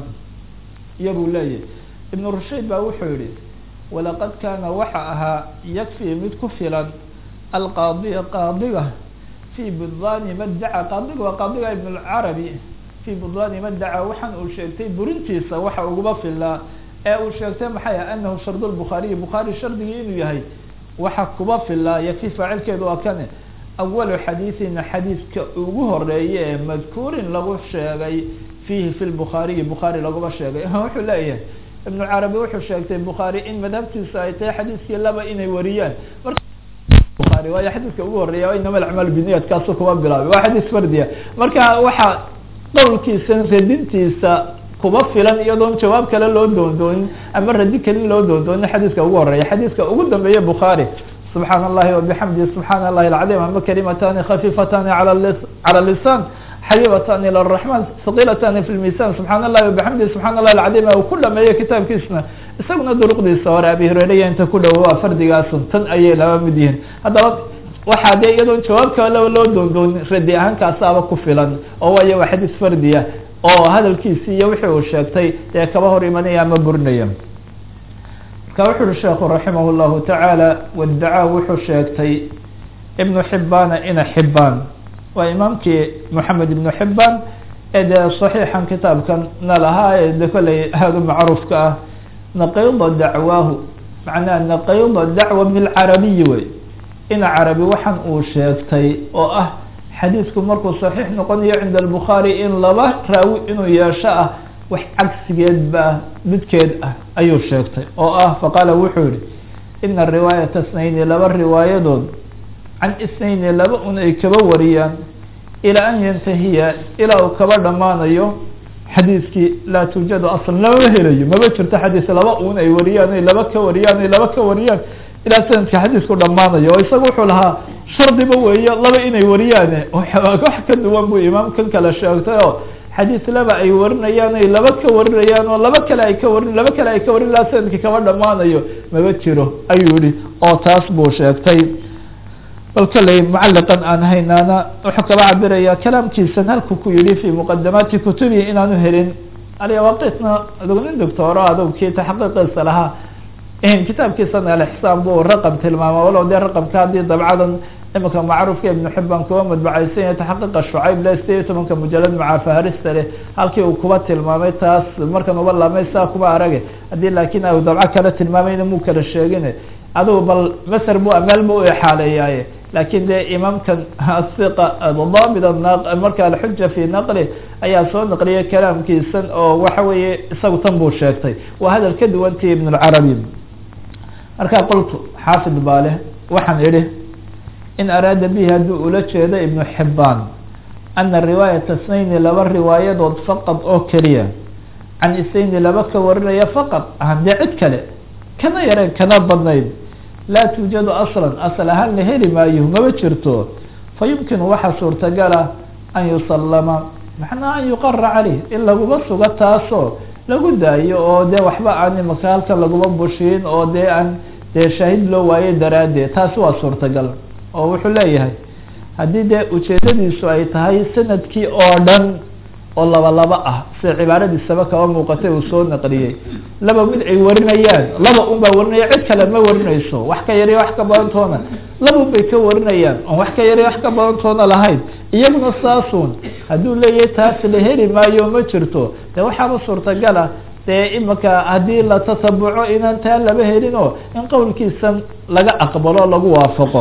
iyabuu leeyahy ibnu rushayd baa wuxuu yihi walaqad kaana waxa ahaa yakfii mid ku filan alqaadiya qaadiga fi budlani maddaca qaadiga waa qaadiga ibn lcarabi fi budlani maddaca waxaan uu sheegtay burintiisa waxa ugaba filaa ee uu sheegtay maxay ah anahu shard lbukhaariyi bukhaari shardigii inuu yahay waxa kuba filaa yafi faacilkeedu waa kane awalu xadiiثina xadiidka ugu horeeye ee madkuurin lagu sheegay fihi fi lbukhaariyi bukhaari laguma sheegay wuxuu leeyahay ibnu carabi wuxuu sheegtay bukhaari in madhabtiisa ay tahay xadiiskii laba inay wariyaan buaari waayo xadiiska ugu horeeya inama acmaal biniyat kaasu kuma bilaabay waa xadiis fardiya marka waxaa qowlkiisa radintiisa kuba filan iyadoon jawaab kale loo doondoonin ama radi kalin loo doondoonin xadiiska ugu horeeya xadiiska ugu dambeeya bukhaari subxaan allahi wabixamdi subxaan allahi alcadiim ama kalimatani khafiifatani cala lisan xabiibatani ila raxman haqilatani fi lmisan subxaan allahi wabixamdi subxaan allahi alcadiim uu ku dhameeyo kitaabkiisna isaguna duruqdiisa hore abi hureyreya inta ku dhowo waa fardigaasun tan ayay laba mid yihiin haddaba waxaa dee iyadoon jawaab kale loo doondoonin radi ahaankaasaba ku filan oo waayo waa xadiis fardiya oo hadalkiisi iyo wixii uu sheegtay dee kaba hor imanaya ama burinaya marka wuxu uhi sheekhu raximah llahu tacaala wadacaa wuxuu sheegtay ibnu xibbaana ina xibbaan waa imaamkii moxamed ibnu xibbaan ee dee saxiixan kitaabkan na lahaa ee de kolley aada u macruufka ah naqayda dacwaahu macnaha naqayda dacwa min alcarabiyi wey ina carabi waxaan uu sheegtay oo ah xadiisku markuu saxiix noqonayo cinda albukhaari in laba raawi inuu yeesho ah wax cagsigeed ba midkeed ah ayuu sheegtay oo ah faqaala wuxuu yihi ina riwaayata snayni laba riwaayadood can isnayni laba un ay kaba wariyaan ilaa an yantahiya ilaa uu kaba dhammaanayo xadiiskii laa tuujadu aslan lamama helayo maba jirto xadiis laba un ay wariyaan ay laba ka wariyaan ay laba ka wariyaan ilaa sanadka xadiisku dhammaanayo oo isaga wuxuu lahaa shardiba weeyo laba inay wariyaane wax ka duwan buu imaamkan kale sheegtay oo xadiis laba ay warinayaan ay laba ka warinayaan oo laba kale ay ka warin laba kale ay ka warin ilaa sanadkii kaba dhammaanayo maba jiro ayuu yihi oo taas buu sheegtay bal kaley mucaliqan aan haynaana wuxuu kaba cabiraya kalaamkiisan halku ku yihi fi muqadamaati kutubihi inaanu helin alyawaqitna adug nin doctooro adug kii taxaqiiqiisa lahaa kitaabkiisana alixsaan buu raqam tilmaama walow dee raqamka haddii dabcadan imika macruufka ibnu xibaan kuwa madbacaysan yahay taxaqiiqa shucayb le sideed iyo tobanka mujalad macaafaharista leh halkii uu kuba tilmaamay taas markan uba laamay saa kuba arage haddii laakin a dabco kale tilmaamayna muu kala sheegin adugu bal maser bu meel bu u exaaleeyaaye lakin dee imaamkan asiqa daabit marka alxuja fi naqli ayaa soo naqliyay kalaamkiisan oo waxa weeye isagu tan buu sheegtay waa hadal ka duwantii ibn lcarabi marka qoltu xaafid baa leh waxaan idhi in araada bihi haddii ula jeedo ibnu xibaan ana riwaayata snayni laba riwaayadood faqad oo keliya can isnayni laba ka warinaya faqad handee cid kale kana yareen kana badnayd laa tuujadu aslan asal ahaan la heli maayo maba jirto fa yumkinu waxaa suurtagala an yusallama macnaa an yuqara caleyh in laguma sugo taasoo lagu daayo oo dee waxba aan imaka halkan laguma bushiin oo dee aan dee shaahid loo waayo daraaddeed taasi waa suurtagal oo wuxuu leeyahay haddii dee ujeedadiisu ay tahay sanadkii oo dhan oo laba laba ah sida cibaaradiisaba kaba muuqatay uu soo naqliyey laba mid ay warinayaan laba un baa warinaya cid kale ma warinayso wax ka yariya wax ka badantoona laba un bay ka warinayaan oon wax ka yariya wax ka badantoona lahayn iyaguna saasun hadduu leeyahay taas la heli maayo ma jirto dee waxaaba suurtagala dee imika haddii la tatabuco inaan taa laba helin oo in qowlkiisan laga aqbalo lagu waafaqo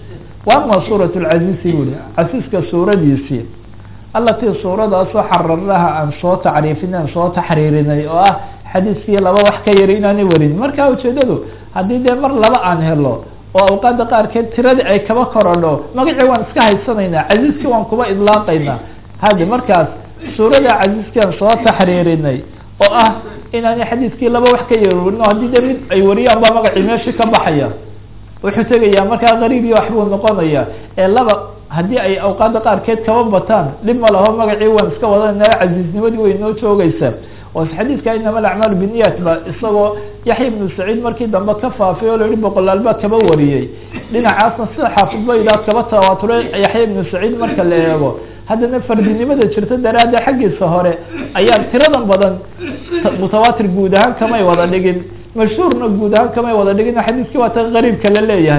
wa ama suurat lcaziizi buli casiiska suuradiisii alatii suuradaasoo xararnaha aan soo tacriifinay aan soo taxriirinay oo ah xadiiskii laba wax ka yari inaanay warin marka ujeedadu haddii dee mar laba aan helo oo awqaada qaarkeed tiradii ay kaba korodho magacii waan iska haysanaynaa casiiskii waan kuba idlaaqaynaa hadi markaas suurada casiiskii aan soo taxriirinay oo ah inaanay xadiiskii laba wax ka yari warin oo haddii dee mid ay wariyaan baa magacii meeshii ka baxaya wuxuu tegayaa markaa qariib iyo waxbuu noqonaya ee laba haddii ay awqaada qaarkeed kaba bataan dhib ma laho magacii waan iska wadanayna casiisnimadii way noo joogeysaa oo xadiidka inama alacmaal biniyat ba isagoo yaxya ibnu saciid markii dambe ka faafay oo layihi boqolaal baa kaba wariyey dhinacaasna sida xaafid baydaa kaba tawaaturay yaxya ibnu saciid marka la eego haddana fardinimada jirta daraadda xaggiisa hore ayaa tiradan badan mutawaatir guud ahaan kamay wada dhigin mashhuurna guud ahaan kamay wada dhigin xadiiskii waa ta qariibka la leeyahay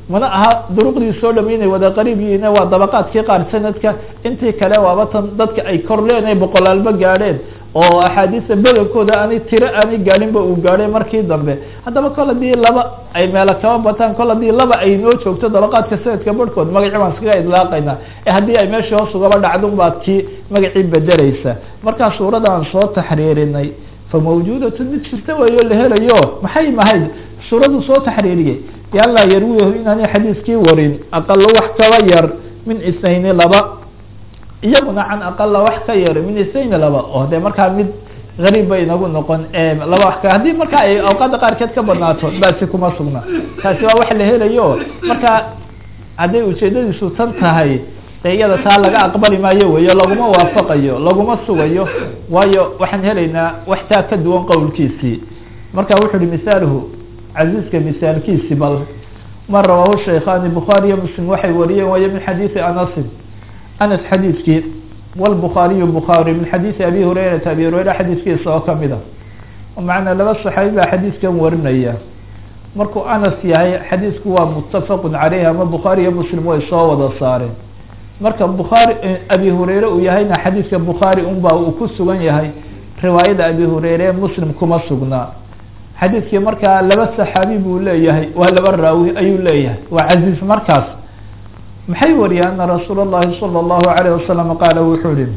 mana aha duruqdii soo dhamaynay wada qariib yihiin waa dabaqaadkii qaar sanadka intii kale waaba tan dadka ay korleen ay boqolaalba gaadheen oo axaadiista badankooda aanay tiro aanay gaadhinba uu gaadhay markii dambe haddaba kol haddii laba ay meelo kaba bataan kol haddii laba ay noo joogto dabaqaadka sanadka barhkood magacii baan iskaga idlaaqayna ee haddii ay meeshii hoos ugaba dhacdun baad kii magacii bedelaysa markaa suurada aan soo taxriirinay famawjuudatun mid jirta weeyo la helayo maxay mahayd suuradu soo taxriiriyey yalaa yarwiyahu inaanay xadiiskii warin aqalo wax kaba yar min isnayni laba iyaguna can aqala wax ka yar min isnayni laba oo dee markaa mid gariib bay inagu noqon laba wax ka haddii markaa ay awqaada qaarkeed ka badnaato baasi kuma sugna taasi waa wax la helayo marka hadday ujeedadiisu tan tahay de iyada taa laga aqbali maayo weyo laguma waafaqayo laguma sugayo waayo waxaan helaynaa wax taa ka duwan qowlkiisii marka wuxu uhi misaaluhu casiiska misaalkiisi bal ma rawaahu shaykhani bukhaariyo muslim waxay wariyeen wayo min xadiidi anasin anas xadiidkii wlbukhaariyu bukhaari min xadiidi abi hurayrata abi hurayra xadiidkiisa oo kamid a macnaa laba saxaabi baa xadiidkan warinaya markuu anas yahay xadiidku waa muttafaqun caleyh ama bukhaari iyo muslim way soo wada saareen marka bukhaari abi hureyre uu yahayna xadiidka bukhaari unba uu ku sugan yahay riwaayada abi hureyre muslim kuma sugnaa xadiidkii markaa laba saxaabi buu leeyahay waa laba raawi ayuu leeyahay waa casiiz markaas maxay wariyeen ana rasuul اllahi salى اllahu alayh wasalam qaala wuxuu ihi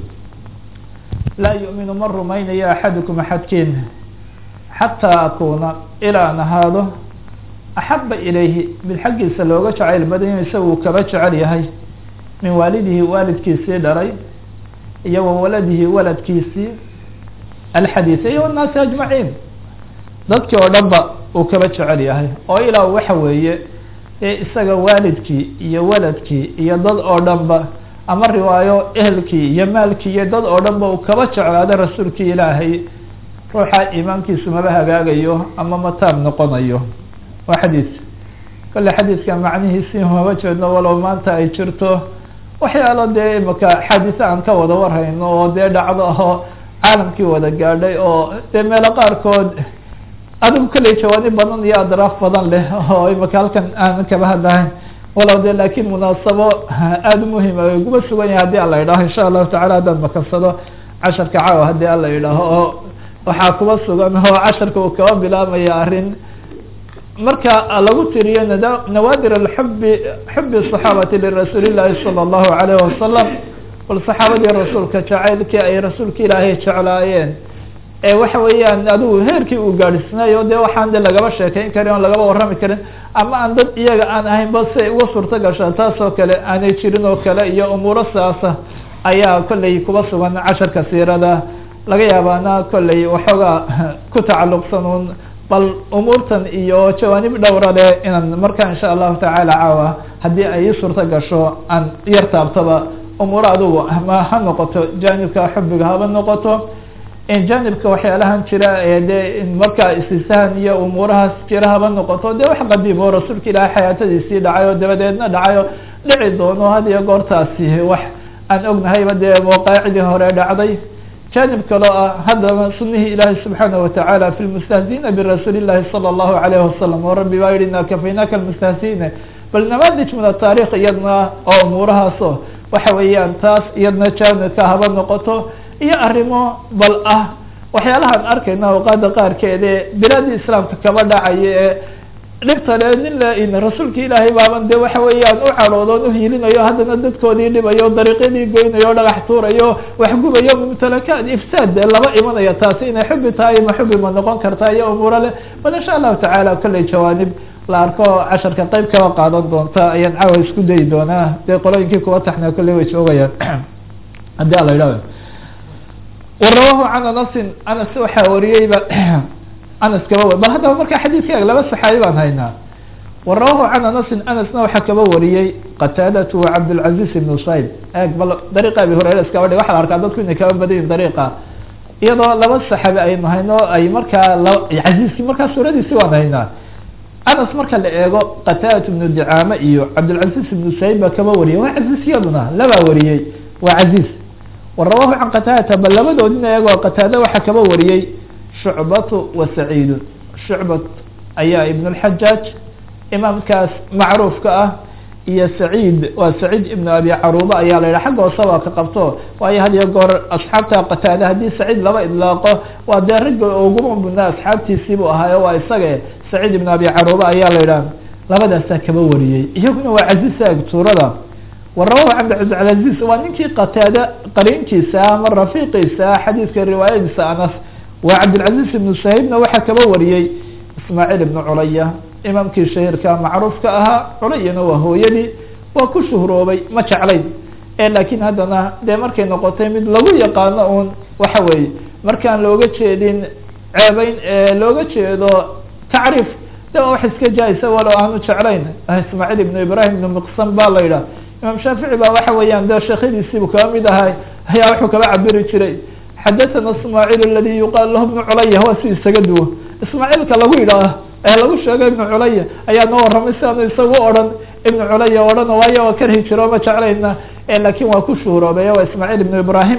laa yu'minu ma rumaynayo axadukum axadkiin xataa akuuna ilaa an ahaado axaba ilayhi mid xaggiisa looga jacayl badanya isaga uu kaba jecel yahay min waalidihi waalidkiisii dhalay iyo wa waladihi waladkiisii alxadiisa iyo annaasi ajmaciin dadkii oo dhan ba uu kaba jecel yahay oo ilaa waxa weeye ee isaga waalidkii iyo waladkii iyo dad oo dhan ba ama riwaayo ehelkii iyo maalkii iyo dad oo dhan ba uu kaba jeclaado rasuulkii ilaahay ruuxa iimaankiisu maba hagaagayo ama mataab noqonayo waa xadiis kolle xadiiska macnihiisi maba jeedno walow maanta ay jirto waxyaalo dee imaka xaadise aan ka wada warhayno oo dee dhacdo oo caalamkii wada gaadhay oo dee meelo qaarkood adigu kalley jawaani badan iyo adraaf badan leh oo imaka halkan aan kaba hadlahayn walow de laakin munaasabo aada umuhim guba sugan yahay hadii ala yidhaaho insha allahu tacala haddaan makansado casharka caawa hadii ala yidhaaho oo waxaa kuba sugan oo casharka uu kaba bilaabmaya arrin marka lagu tiriyo nawaadir axubi xubi صaxaabati lirasuuli llahi salى اllahu alayh wasalam bal saxaabadii rasuulka jacaylkii ay rasuulka ilaahay jeclaayeen ee waxa weeyaan adigu heerkii uu gaadhisnay o de waxaan de lagaba sheekeyn karin oo lagaba warrami karin ama aan dad iyaga aan ahayn ba si ay uga suurto gashaa taas oo kale aanay jirin oo kale iyo umuuro saasa ayaa kolley kuba sugan casharka siirada laga yaabaana kolley waxoogaa ku tacalluqsan un bal umuurtan iyo jawaanib dhowra le inaan marka insha allahu tacaala caawa haddii ay ii suurto gasho aan yar taabtaba umuuro adugu ma ha noqoto jaanibka xubiga haba noqoto janibka waxyaalahan jira ee de markaa istisahan iyo umuurahaas jira haba noqoto de wax qadiim oo rasuulka ilaahay xayaatadiisii dhacay oo dabadeedna dhacay oo dhici doono had iyo goortaasi wax aan ognahayba dee waqaacidii hore dhacday janib kaloo ah haddana sunihii ilaahi subxaana watacaala fi lmustahziina birasuuli llahi sala allahu alayh wasalam oo rabbi baa yihi ina kafaynaka lmustahziina bal namadij min ataarikh iyadna oo umuurahaaso waxa weeyaan taas iyadna janibka haba noqoto iyo arrimo bal ah waxyaalahaan arkayna awqaada qaarkeed ee bilaadii islaamka kaba dhacaya ee dhibtale nin la rasuulka ilaahay baaban de waxa weeyaan u cadhoodoon uhiilinayo haddana dadkoodii dhibayo dariiqyadii goynayo dhagax tuurayo waxgubayo mumtalakaad ifsaad dee laba imanaya taasi inay xubi tahay ma xubi ma noqon kartaa iyo umuuro leh bal insha allahu tacaala kolley jawaanib la arko casharka qeyb kaba qaadan doonta ayaan caawa isku dayi doonaa dee qolooyinkii kuwa taxna kolley way joogayaan haddii ala yidhahdo warawahu can anasin anas waxaa wariyeyba anas kaba bal haddaba marka xadiidka laba saxaabi baan haynaa warawahu can anasin anasna waxaa kaba wariyey qataadatu cabdilcaziz ibnu sayb eeg bal dariiqa abi hureyre iskaba dhig waxa la arkaa dadku inay kaba badan yihin dariiqa iyadoo laba saxaabi aynu hayno ay markaa caziizkii markaa suuradiisi waan haynaa anas marka la eego qataadatu ibnu dicaame iyo cabdilcaziz ibnu sayb baa kaba wariyey waa caziiz iyaduna labaa wariyey waa caziiz warawahu can qataadata bal labadoodina iyagoo qataada waxaa kaba wariyey shucbatu wa saciidun shucbat ayaa ibn اlxajaaj imaamkaas macruufka ah iyo saciid waa saciid ibnu abi caruuba ayaa la yidhaha xagga hoose waa ka qabto waayo had iyo goor asxaabta qataada haddii saciid laba idlaaqo waa dee ragga uguma mudnaa asxaabtiisiibuu ahaayo waa isaga saciid ibnu abi caruuba ayaa la yidhaha labadaasaa kaba wariyey iyaguna waa caziisa agtuurada warawahu cabdicabdilcaziz waa ninkii qataada qariinkiisa ama rafiiqiisa xadiidka riwaayadiisa anas waa cabdilcaziz ibnu sahiibna waxaa kaba wariyey ismaaciil ibnu culaya imaamkii shahiirka macruufka ahaa culayana waa hooyadii waa ku shuhroobay ma jeclayn e laakiin haddana dee markay noqotay mid lagu yaqaano un waxa weeye markaan looga jeedin ceebeyn looga jeedo tacriif de waa wax iska jaa-isa walow aanu jeclayn ismaaciil ibnu ibrahim ibnu miqsam ba la yidhaha imaam shaafici ba waxa weeyaan de sheekhadiisiibu kaba mid ahay ayaa wuxuu kaba cabiri jiray xadathana ismaaciil aladi yuqaal lahu ibnu culaya waa si isaga duwo ismaaciilka lagu yidhaah ee lagu sheego ibnu culaya ayaa noo warramay si aanu isagu odhan ibnu culaya odhan waayo waa karhi jiro ma jeclayna laakin waa ku shuhroobay waa ismaaciil ibnu ibrahim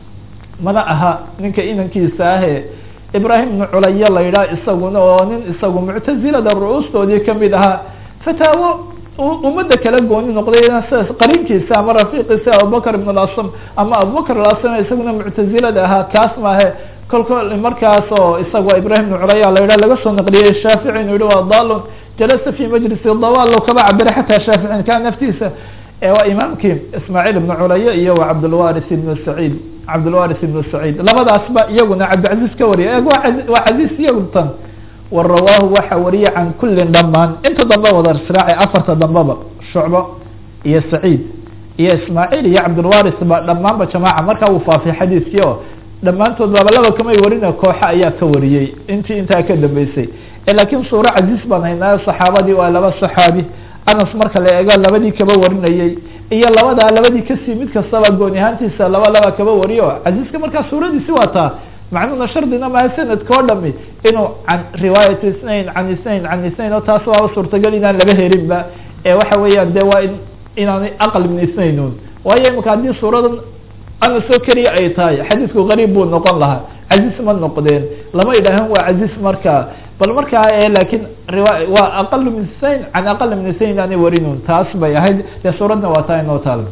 mana aha ninka inankiisa ahe ibrahim ibnu culaya la yidhaha isaguna oo nin isagu muctazilada ru-uustoodii kamid ahaa fataawo ummadda kala gooni noqday sidaas qarinkiisa ama rafiiqiisa abubakr ibn lasam ama abubakr alasam isaguna muctazilada ahaa kaas maahe kolkol markaas oo isaga waa ibrahim ibn culaya la yidhah laga soo naqliyey shaafici inuu yihi waa dalun jalasa fi majlisi dawalo kaba cabira xataa shaaficin ka naftiisa waa imaamkii ismaaciil ibnu culaya iyo waa cabdulwaris ibnu saciid cabdulwaris ibnu saciid labadaasba iyaguna cabdilcaziz ka wariya waa caziz iyagu tan wa rawaahu waxa wariyay can kullin dhamaan inta dambe wada israaci afarta dambeba shucbo iyo saciid iyo ismaaciil iyo cabdulwaris ba dhamaanba jamaaca markaa uu faafay xadiiskii oo dhammaantood baaba laba kamay warina kooxa ayaa ka wariyey intii intaa ka dambeysay laakiin suuro caziiz baan haynaayo saxaabadii waa laba saxaabi anas marka la eego labadii kaba warinayey iyo labadaa labadii kasii mid kastaba gooni ahaantiisa laba laba kaba wariyo caziizka markaa suuradiisi waa taa macnuhuna shardina maha sanadka o dhami inuu can riwaayat isnain can isnain can isnain oo taas waaba suurtagal inaan laba herinba ee waxa weeyaan de waa in inaanay aqal min isnain un waayo imika haddii suuradan anas oo keliya ay tahay xadiisku gariib buu noqon lahaa caziz ma noqdeen lama idhaahan waa caziz markaa bal markaa laakiin riwa waa aqal min isnain can aqal min isnain inaanay warinun taas bay ahayd dee suuradna waa taa inoo taal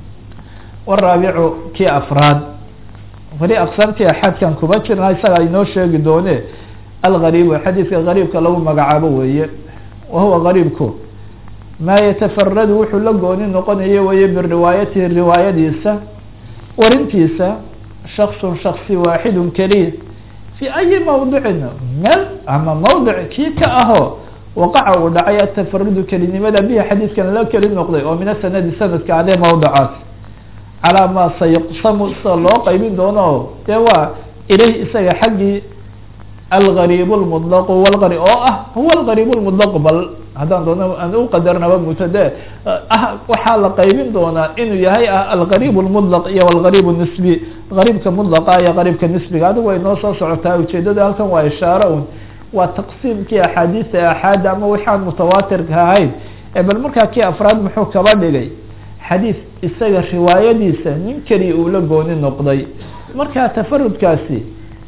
waraabicu kii afraad weli aqsaamtii axaadkan kuma jirna isaga inoo sheegi doone algariibu xadiidka gariibka lagu magacaabo weeye wa huwa gariibku maa yatafaradu wuxuu la gooni noqonayo weye biriwaayatihi riwaayadiisa warintiisa shaksun shaksi waaxidun keliya fi ayi mawdicin meel ama mawdic kii ka aho waqaca uu dhacay atafarudu kelinimada bihi xadiidkan la keli noqday oo min asanadi sanadka adee mawdicaas calaa maa sayuqsamu sida loo qaybin doono dee waa ilayh isaga xaggii algariib lmudlaqu walgari oo ah huwa algariib lmudlaqu bal haddaan doono aan uqadarnaba mutade ah waxaa la qaybin doonaa inuu yahay ah algariib lmudlaq iyo algariib nisbi gariibka mudlaqa iyo gariibka nisbiga adigu way noo soo socotaa ujeedada halkan waa ishaare un waa taqsiimkii axaadiisa axaada ama waxaan mutawaatirka ahayn bal markaa kii afraad muxuu kaba dhigay xadiis isaga riwaayadiisa nin keliya uu la gooni noqday markaa tafarudkaasi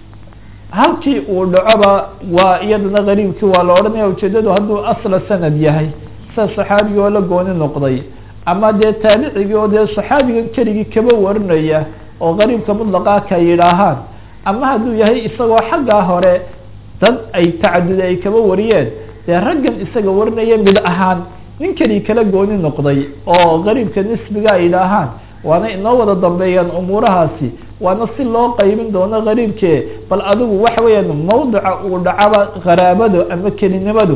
halkii uu dhacoba waa iyadana gariibkii waa la odhanaya ujeedadu hadduu asla sanad yahay sida saxaabigii oo la gooni noqday ama dee taabicigii oo dee saxaabigan keligii kaba warinaya oo gariibka mudlaqaa ka yidhaahaan ama hadduu yahay isagoo xaggaa hore dad ay tacadud ay kaba wariyeen dee raggan isaga warinaya mid ahaan nin keli kala gooni noqday oo gariibka nisbiga ay yidhaahaan waana inoo wada dambeeyaan umuurahaasi waana si loo qaybin doono gariibkee bal adigu waxa weeyaan mawdica uu dhacaba qaraabadu ama kelinimadu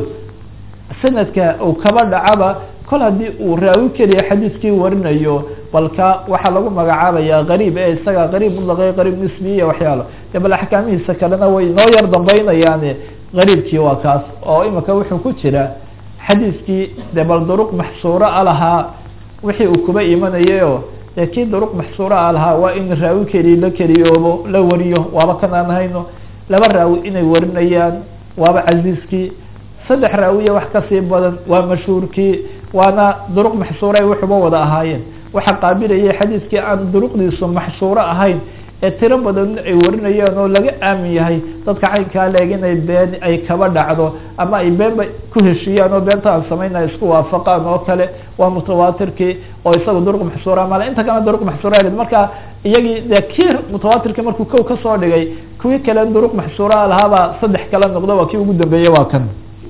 sanadka uu kaba dhacaba kol haddii uu raawi keliya xadiiskii warinayo balka waxaa lagu magacaabaya gariib ee isaga gariib mudlaqe gariib nisbi iyo waxyaalo de bal axkaamihiisa kalena way inoo yar dambeynayaan gariibkii waa kaas oo imika wuxuu ku jira xadiiskii de bal duruq maxsuura a lahaa wixii uu kuba imanayayo dee kii duruq maxsuura a lahaa waa in raawi keliya la keliyoobo la wariyo waaba kanaan hayno laba raawi inay warinayaan waaba casiiskii saddex raawiya wax kasii badan waa mashhuurkii waana duruq maxsuura ay wuxuba wada ahaayeen waxaa qaabilayay xadiiskii aan duruqdiisu maxsuuro ahayn ee tiro badan ay warinayaan oo laga aamin yahay dadka caynkaa leeg inay been ay kaba dhacdo ama ay beenba ku heshiiyaan oo beenta aan samayna isku waafaqaan oo kale waa mutawaatirkii oo isaga duruq maxsuura male inta kalena duruq maxsuura marka iyagii dee kii mutawaatirkii markuu kow kasoo dhigay kuwii kale duruq maxsuura lahaabaa saddex kala noqdo waa kii ugu dambeeyey waa kan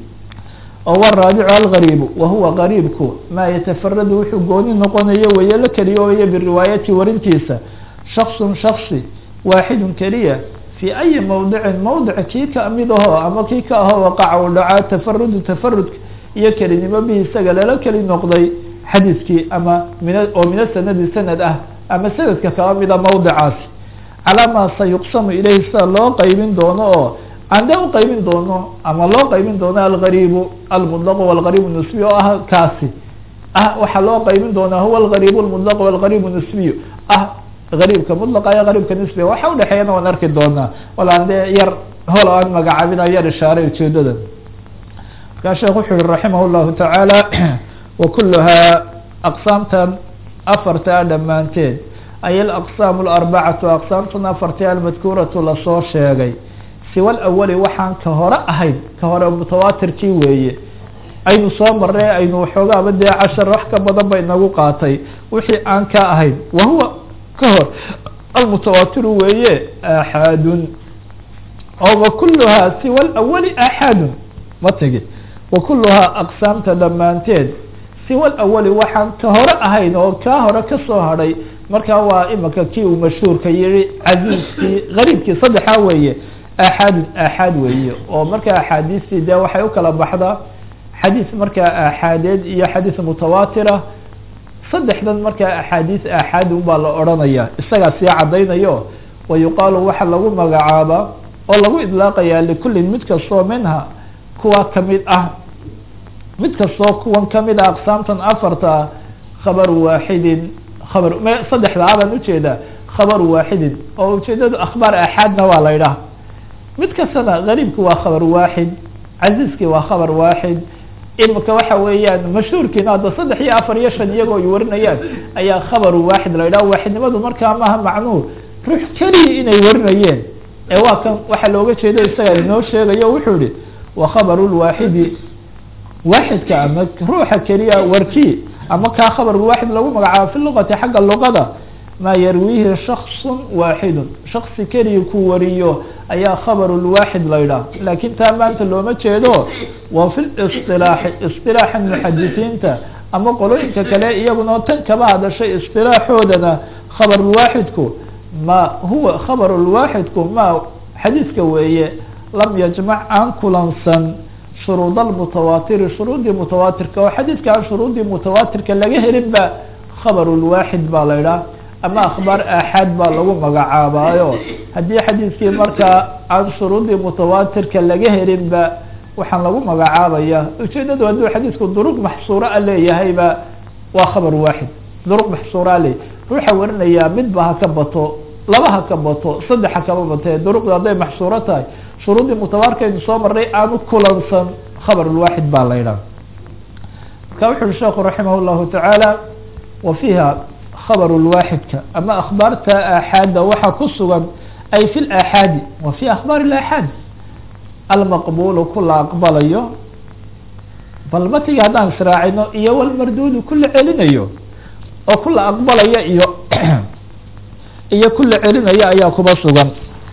oo waraabicu algariibu wahuwa gariibku maa yatafaradu wuxuu gooni noqonayo weeye la keliyoobayo biriwaayati warintiisa shaksun shaksi waaxidun keliya fii ayi mawdicin mawdic kii kamid aho ama kii ka aho waqaca u dhacaa tafarudu tafarudka iyo kelinimo bihi isaga lala keli noqday xadiiskii ama min oo mina sanadi sanad ah ama sanadka kaba mida mawdicaasi calaa maa sayuqsamu ilayhi sida loo qeybin doono oo ande uqeybin doono ama loo qeybin doono algariibu almudlaq walgariib nisbiy oo ah kaasi ah waxaa loo qeybin doonaa huwa algariib lmudlaq walgariib nisbiy ah gariibka mudlaqa iyo gariibka nisbiga waxa udhexeeyana waan arki doonaa walaan dee yar hol aan magacaabina yar ishaaray ujeedada markaa sheekh wuxuu yihi raximah llahu tacaala wakuluhaa aqsaamtan afartaa dhammaanteed ay alaqsaam alarbacatu aqsaamtan afartii almadkuuratu lasoo sheegay siwa alawali waxaan ka hore ahayn ka hore mutawaatirkii weeye aynu soo marnay aynu waxoogaaba dee cashar wax ka badan ba inagu qaatay wixii aan ka ahayn wahuwa ka hor almutawaatiru weeye axaadun oo wakuluhaa siwa alawali axaadun matigi wakuluhaa aqsaamta dhammaanteed siwa alawali waxaan ka hore ahayn oo kaa hore kasoo hadhay markaa waa imika kii uu mashhuurka yihi casiiskii gariibkii saddexaa weeye axaadun axaad weeye oo markaa axaadiistii dee waxay ukala baxdaa xadiis markaa axaadeed iyo xadiis mutawaatira saddexdan markaa axaadiis axaad unbaa la odhanaya isagaa sii caddaynayo wa yuqaalu waxa lagu magacaabaa oo lagu idlaaqayaa likullin mid kastoo minha kuwa kamid ah mid kastoo kuwan kamid ah aqsaamtan afarta ah khabaru waaxidin khabar m saddexda abaan ujeedaa khabaru waaxidin oo ujeedadu akhbaar axaadna waa la idhaha mid kastana gariibki waa khabar waaxid casiiskii waa khabar waaxid imika waxa weeyaan mashhuurkiina hadda saddex iyo afar iyo shan iyagoo ay warinayaan ayaa khabaru waaxid la yidhaha waaxidnimadu markaa maaha macnuhu ruux keliya inay warinayeen ee waa kan waxaa looga jeeda isaga inoo sheegayo wuxuu yihi wa khabaru lwaaxidi waaxidka ama ruuxa keliya warkii ama kaa khabar waaxid lagu magacaabo fi luqati xagga luqada maa yarwiihi shaksun waaxidun shaksi keliya ku wariyo ayaa khabaru lwaaxid la ydhaah laakin taa maanta looma jeedo waa fi lisilaaxi isilaaxa muxadisiinta ama qolooyinka kale iyaguna tan kaba hadashay isilaaxoodana khabarulwaaxidku ma huwa khabarulwaaxidku ma xadiiska weeye lam yajmac aan kulansan shuruud almutawaatiri shuruudii mutawaatirka oo xadiidka aan shuruudii mutawaatirka laga helin ba khabarulwaaxid baa la idhaah ama akhbaar aaxaad baa lagu magacaabaayo haddii xadiidkii markaa aan shuruudii mutawaatirka laga helinba waxaan lagu magacaabaya ujeedadu hadduu xadiidku duruq maxsuura a leeyahayba waa khabar waaxid duruq maxsuura leey ruuxa warinayaa midba ha ka bato laba ha ka bato saddex ha kaba batee duruqda hadday maxsuuro tahay shuruudii mutawaarkaynu soo marnay aanu kulansan khabarulwaaxid baa la ydhaha marka wuxu uhi sheekhu raximah llahu tacaala wa fiiha khabar lwaaxidka ama akhbaarta aaxaadda waxaa ku sugan ay fi laaxaadi wa fi akhbaar laaxaad almaqbulu kula aqbalayo bal matiga haddaan israacino iyo walmarduudu kula celinayo oo kula aqbalaya iyo iyo kula celinayo ayaa kuba sugan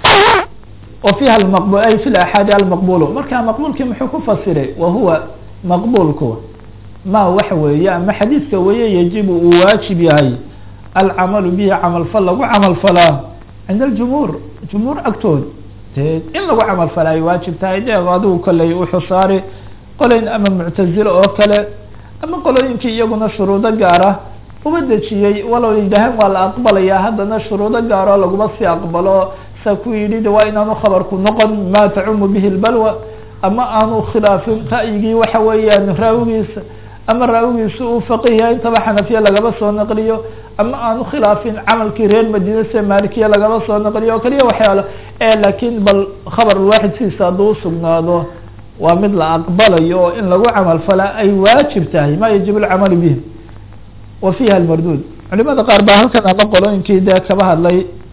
wa fiha maqb ay fi laaxaadi almaqbulu marka maqbulkii muxuu ku fasiray wa huwa maqbulku ma waxa weeye ama xadiidka weeye yajibu uu waajib yahay alcamalu bihi camalfal lagu camal falaa cinda aljumhuur jumhuur agtood de in lagu camal falaa ay waajib tahay de adigu kolley wuxuu saari qolayn ama muctazilo oo kale ama qolooyinkii iyaguna shuruudo gaara uba dejiyey walow yidhaaheen waa la aqbalayaa haddana shuruudo gaaroo laguma sii aqbalo saa ku yidhi de waa inaanu khabarku noqon ma tacumu bihi lbalwa ama aanu khilaafin ra'yigii waxa weeyaan raawigiisa ama raawigiisa uu faqiya intaba xanafiya lagaba soo naqliyo ama aanu khilaafin camalkii reer madiina se malikiya lagaba soo naqliyo o kaliya waxyaalo lakin bal khabar waaxid sidiisa hadduu usugnaado waa mid la aqbalayo oo in lagu camal falaa ay waajib tahay ma yajib alcamalu bihi wa fiha almarduud culimada qaar baa halkan ama qolooyinkii dee kaba hadlay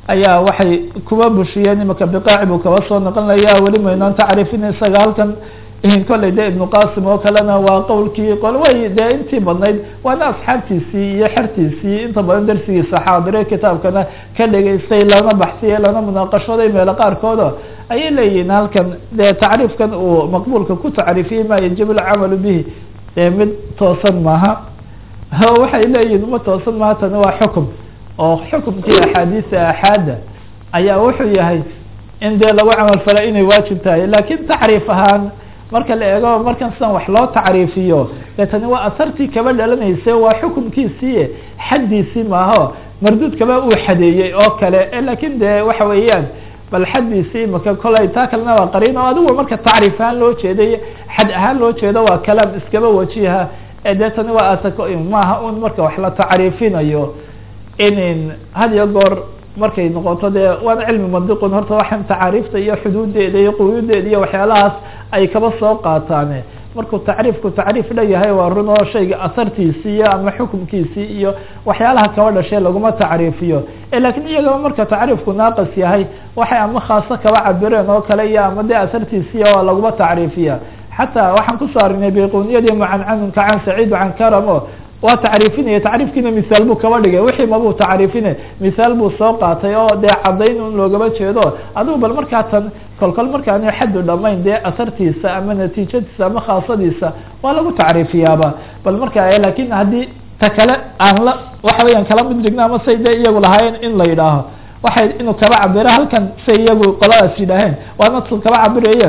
ayaa waxay kuba bushiyeen imaka biqaaci buu kaba soo noqonaya weli maynaan tacriifin isaga halkan kolley de ibnu qasim oo kalena waa qowlkii qol way dee intii badnayd waana asxaabtiisii iyo xertiisii inta badan darsigiisa xaadire kitaabkana ka dhegaystay lana baxsiyey lana munaaqashooday meelo qaarkooda ayay leeyihiin halkan dee tacriifkan uu maqbuulka ku tacriifiyey ma yajibu alcamalu bihi dee mid toosan maaha waxay leeyihiin ma toosan maaha tani waa xukum oo xukumkii axaadiisa axaada ayaa wuxuu yahay in dee lagu camal fala inay waajib tahay lakin tacriif ahaan marka la eego markan sidan wax loo tacriifiyo dee tani waa asartii kaba dhalanaysa waa xukumkiisii xaddiisii maaho marduud kaba uu xadeeyey oo kale lakin de waxa weeyaan bal xaddiisii maka kolay taa kalena waa qariin oo adigu marka tacriif ahaan loo jeeday xad ahaan loo jeedo waa kalaam iskaba wajiha dee tani waa asako maaha un marka wax la tacriifinayo in had iyo goor markay noqoto dee waana cilmi mandiqun horta waxaan tacaariifta iyo xuduudeeda iyo quyuudeeda iyo waxyaalahaas ay kaba soo qaataane markuu tacriifku tacriif dhayahay waa run oo shayga asartiisii iyo ama xukumkiisii iyo waxyaalaha kaba dhashay laguma tacriifiyo lakin iyagaba marka tacriifku naaqis yahay waxay ama khaaso kaba cabireen oo kale iyo ama dee asartiisiiya waa laguma tacriifiya xataa waxaan kusoo arinay bayquniyadii mucancanunka can saciid can karamo waa tacriifinaya tacriifkiina misaal buu kaba dhigay wixii mabuu tacriifine misaal buu soo qaatay oo dee caddayn un loogaba jeedo adigu bal markaa tan kolkol markaani xaddu dhamayn dee asartiisa ama natiijadiisa ama khaasadiisa waa lagu tacriifiyaaba bal markaa lakin haddii ta kale aan la waxa weeyaan kala mid dhigno ama say dee iyagu lahaayeen in la yidhaaho waxay inuu kaba cabiro halkan say iyagu qoladaas yidhaaheen waana kaba cabirayeen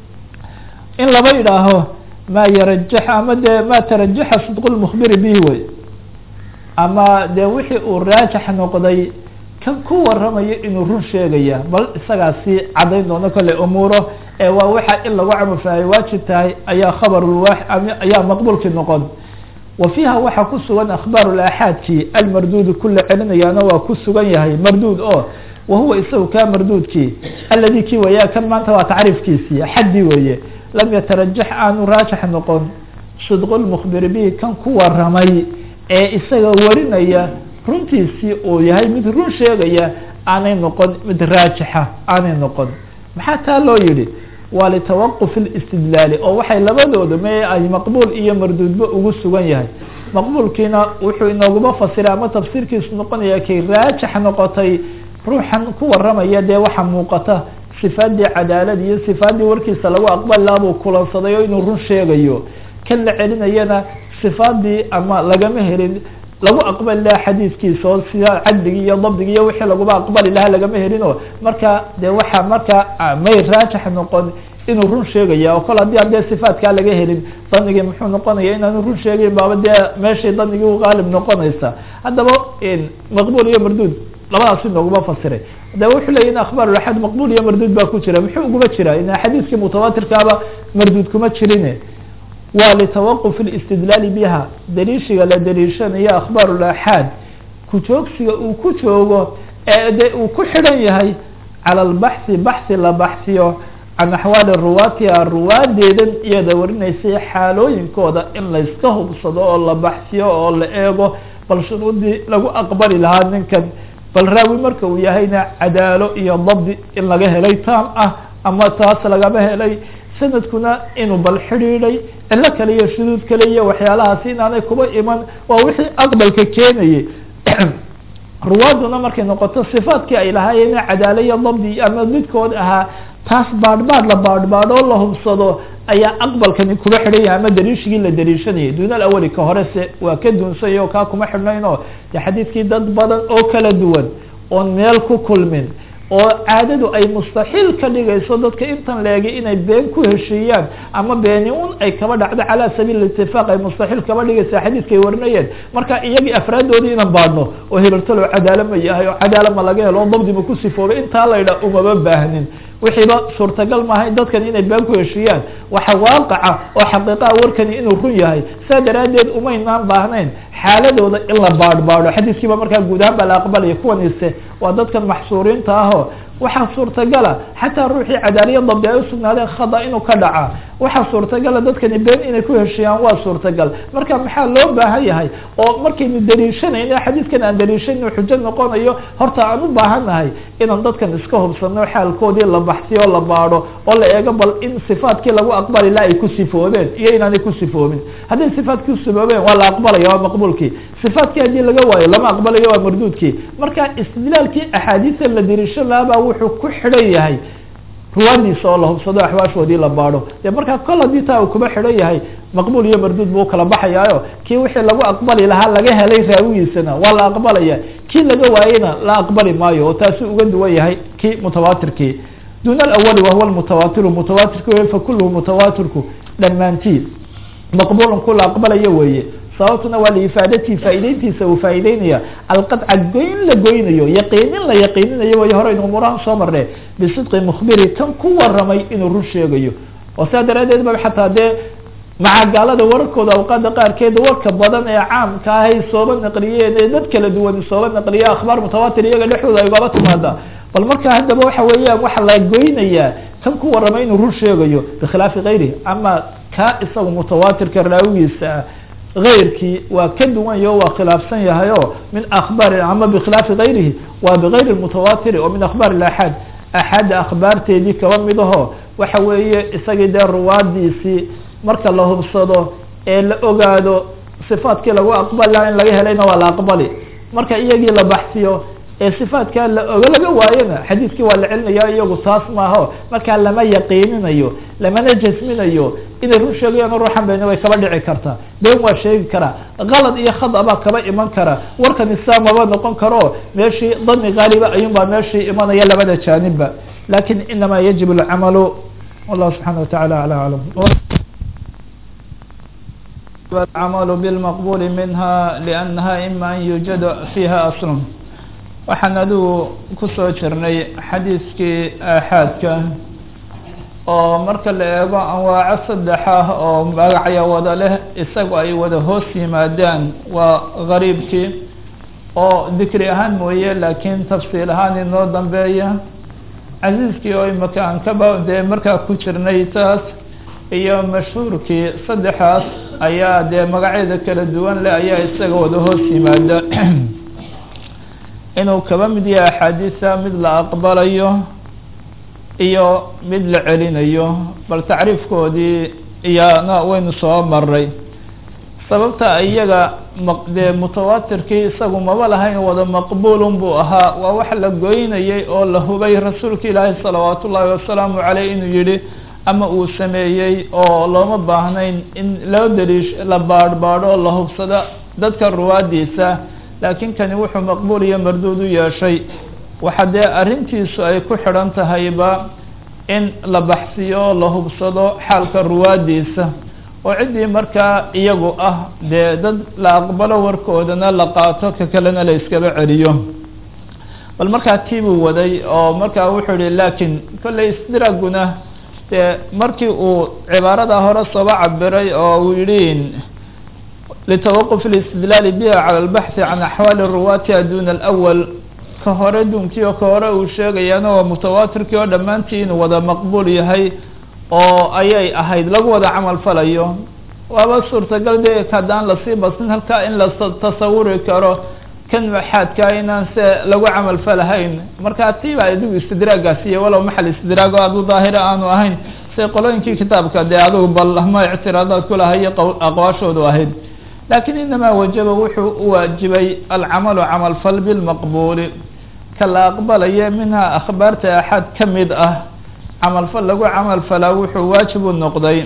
in laba yidhaaho ma yarajax ama de ma tarajaxa sidq lmukbiri bihi wey ama de wixii uu raajax noqday kan ku waramayo inuu run sheegaya bal isagaasi caddayn doono kale umuuro ee waa waxa in lagu camalfalay waajib tahay ayaa khabarulwa ayaa maqbuulkii noqon wa fiiha waxaa ku sugan akhbaar laxaadkii almarduud kula celinayaana waa ku sugan yahay marduud oo wahuwa isagu ka marduudkii aladi kii weya kan maanta waa tacriifkiisii xaddi weeye lam yatarajax aanu raajax noqon sidqu lmukbiri bihi kan ku waramay ee isaga warinaya runtiisii uu yahay mid run sheegaya aanay noqon mid raajixa aanay noqon maxaa taa loo yihi waa litawaquf listidlaali oo waxay labadooda me ay maqbuul iyo marduudba ugu sugan yahay maqbuulkiina wuxuu inooguma fasiray ama tafsiirkiisu noqonaya kay raajax noqotay ruuxan ku waramaya dee waxa muuqata sifaadii cadaalad iyo sifaadii warkiisa lagu aqbali buu kulansaday oo inuu run sheegayo kan la celinayana sifaadii ama lagama helin lagu aqbali lahaa xadiidkiisa oo sida cadligi iyo dabdigi iyo wixii laguba aqbali lahaa lagama helino marka de waxa marka may raajax noqon inuu run sheegaya oo kol haddii adee sifaatkaa laga helin danigii muxuu noqonaya inaanu run sheegayn baaba dee meeshay danigii u qaalib noqonaysa haddaba maqbuul iyo marduud labadaas inooguma fasiray de wuxuu leya in akhbaar axad maqbul iyo marduud baa ku jira muxuu uguma jira in xadiiskii mutawatirkaaba marduud kuma jirine waa litawaquf اlistidlaali biha daliishiga la daliishanayo akhbaar laxaad kujoogsiga uu ku joogo ee de uu ku xidhan yahay cala albaxthi baxhi la baxsiyo can axwaali ruwaatiha ruwaadeedan iyada warinaysay xaalooyinkooda in layska hubsado oo la baxsiyo oo la eego bal shuruudii lagu aqbali lahaa ninkan bal raawi marka uu yahayna cadaalo iyo dabdi in laga helay taam ah ama taas lagama helay sanadkuna inuu bal xidhiiday cilo kale iyo shuduud kale iyo waxyaalahaasi inaanay kuba iman waa wixii aqbalka keenayay ruwaaduna markay noqoto sifaadkii ay lahaayeen cadaalo iyo dabdi ama midkood ahaa taas baadhbaadh la baadhbaadhoo la hubsado ayaa aqbalkani kuba xidhan yahay ama daliishigii la daliishanayay duuna alawali ka horese waa ka duunsay oo kaa kuma xidhnayn oo de xadiidkii dad badan oo kala duwan oon meel ku kulmin oo caadadu ay mustaxiil ka dhigayso dadka intan leegay inay been ku heshiiyaan ama beeni un ay kaba dhacdo calaa sabiil itifaaq ay mustaxiil kaba dhigaysa xadiidka ay warinayeen marka iyagii afraaddoodii inan baadhno oo hilartalo cadaalo ma yahay oo cadaalo ma laga helo oo dabdi ma ku sifoobay intaa la yidhaha umaba baahnin wixiiba suurtagal maaha dadkani inay been ku heshiiyaan waxa waaqaca oo xaqiiqaha warkani inuu run yahay saa daraaddeed umaynaan baahnayn xaaladooda in la baadhbaadho xadiiskiiba markaa guud ahaan baa la aqbalaya kuwanise waa dadkan maxsuuriinta ahoo waxaa suurtagala xataa ruuxii cadaaliya dabdi ay usugnaadeen khada inuu ka dhaca waxaa suurtagala dadkani been inay ku heshiiyaan waa suurtagal marka maxaa loo baahan yahay oo markaynu daliishanayno xadiidkan aan daliishanayno xujo noqonayo horta aan u baahannahay inaan dadkan iska hubsano xaalkoodii la baxsiyo o la baadho oo la eego bal in sifaadkii lagu aqbali la ay ku sifoobeen iyo inaanay ku sifoobin hadday sifaadki kusifoobeen waa la aqbalaya waa maqbuulkii sifaadkii haddii laga waayo lama aqbalayo waa marduudkii marka istidlaalkii axaadiista la daliishan lahabaa wuxuu ku xidhan yahay ruwaadiisa oo la hubsado axwaashoodii la baadho dee markaa kol haddii taa uu kuba xidhan yahay maqbuul iyo marduud buu ukala baxayaayo kii wixii lagu aqbali lahaa laga helay raawigiisana waa la aqbalaya kii laga waayeyna la aqbali maayo oo taasi uga duwan yahay kii mutawaatirkii dun alawali wahuwa mutawatiru mutawaatirki wey fakuluhu mutawaatirku dhammaantii maqbuulun ku la aqbalayo weeye sababtuna waa liifaadatii faa'ideyntiisa uu faa'ideynaya alqadca goyn la goynayo yaqiinin la yaqiininayo way horeynu umurahan soo marne bisidqi mukhbiri kan ku waramay inuu run sheegayo oo sidaa daraadeed ba xataa dee macagaalada wararkooda awqaada qaarkeeda warka badan ee caamka ah ay sooba naqliyeen ee dad kala duwan sooba naqliya akhbaar mutawaatir iyaga dhexdooda ay ugaba timaada bal marka haddaba waxa weeyaan waxa la goynayaa kan ku waramay inuu run sheegayo bikhilaafi kayrihi ama ka isaga mutawaatirka raawigiisa ah غayrkii waa ka duwan yaho waa khilaafsan yahay o min akhbaari ama bkhilaafi gayrihi waa bغayri mutawatiri oo min akhbaar axaad axaadda akhbaarteedii kaba mid aho waxa weeye isagii dee ruwaadiisii marka la hubsado ee la ogaado صifaadkii lagu aqbali laha in laga helayna waa la aqbali marka iyagii la baxsiyo ee صifaadkaa la oga laga waayona xadiidkii waa la celinaya iyagu taas maaho markaa lama yaqiininayo lamana jasminayo inay run sheegayaan ruuxan beni way kaba dhici kartaa been waa sheegi karaa kalad iyo khada baa kaba iman kara warkan islaamaba noqon karo meeshii dani gaaliba ayun baa meeshii imanaya labada jaanibba lakin inama yajib اlcamalu wallahu subxana wataعala alى aclam الcamalu bاlmaqbuli minha lأnnaha ima an yujad fiha asl waxaan adigu kusoo jirnay xadiiskii aaxaadka oo marka la eego anwaaco saddex ah oo magacya wada leh isagu ay wada hoos yimaadaan waa gariibkii oo dikri ahaan mooye laakiin tafsiil ahaan inoo dambeeya casiiskii oo imaka aan kaba dee markaa ku jirnay taas iyo mashhuurkii saddexaas ayaa dee magacyada kala duwan leh ayaa isaga wada hoos yimaada inuu kaba mid yahay axaadiisa mid la aqbalayo iyo mid la celinayo bal tacriifkoodii iyana waynu soo maray sababta iyaga dee mutawaatirkii isagu maba lahayn wada maqbuulun buu ahaa waa wax la goynayay oo la hubay rasuulka ilaahi salawaat ullaahi wasalaamu caleyh inuu yihi ama uu sameeyey oo looma baahnayn in loo daliish la baadh baadho oo la hubsado dadka ruwaadiisa laakiin kani wuxuu maqbuul iyo marduud u yeeshay waxa dee arrintiisu ay ku xidhan tahayba in la baxsiyo la hubsado xaalka ruwaadiisa oo ciddii markaa iyagu ah dee dad la aqbalo warkoodana la qaato ka kalena la iskaba celiyo bal markaa tiibuu waday oo markaa wuxuu yihi laakiin kolley isdiraguna dee markii uu cibaarada hore sooba cabiray oo uu yihi litawaquf اlistidlaali biha cala albaxthi can axwaali ruwaatiha duna alawal ka hore dunkii oo ka hore uu sheegayaana waa mutawaatirkii oo dhammaantii inuu wada maqbuul yahay oo ayay ahayd lagu wada camal falayo waaba suurtagal de haddaan lasii basin halkaa in la tasawuri karo kan maxaadkaa inaan se lagu camal falahayn marka tii baa adigu istidraagaasiiyo walow maxal istidraag oo adu daahira aanu ahayn se qolooyinkii kitaabka dee adigu bal ma ictiraadaad kulahayo aqwaashoodu ahayd lakin inamaa wajaba wuxuu u waajibay alcamalu camal fal bilmaqbuuli ka la aqbalaya minha akhbaarta axad ka mid ah camal fal lagu camal falaa wuxuu waajib u noqday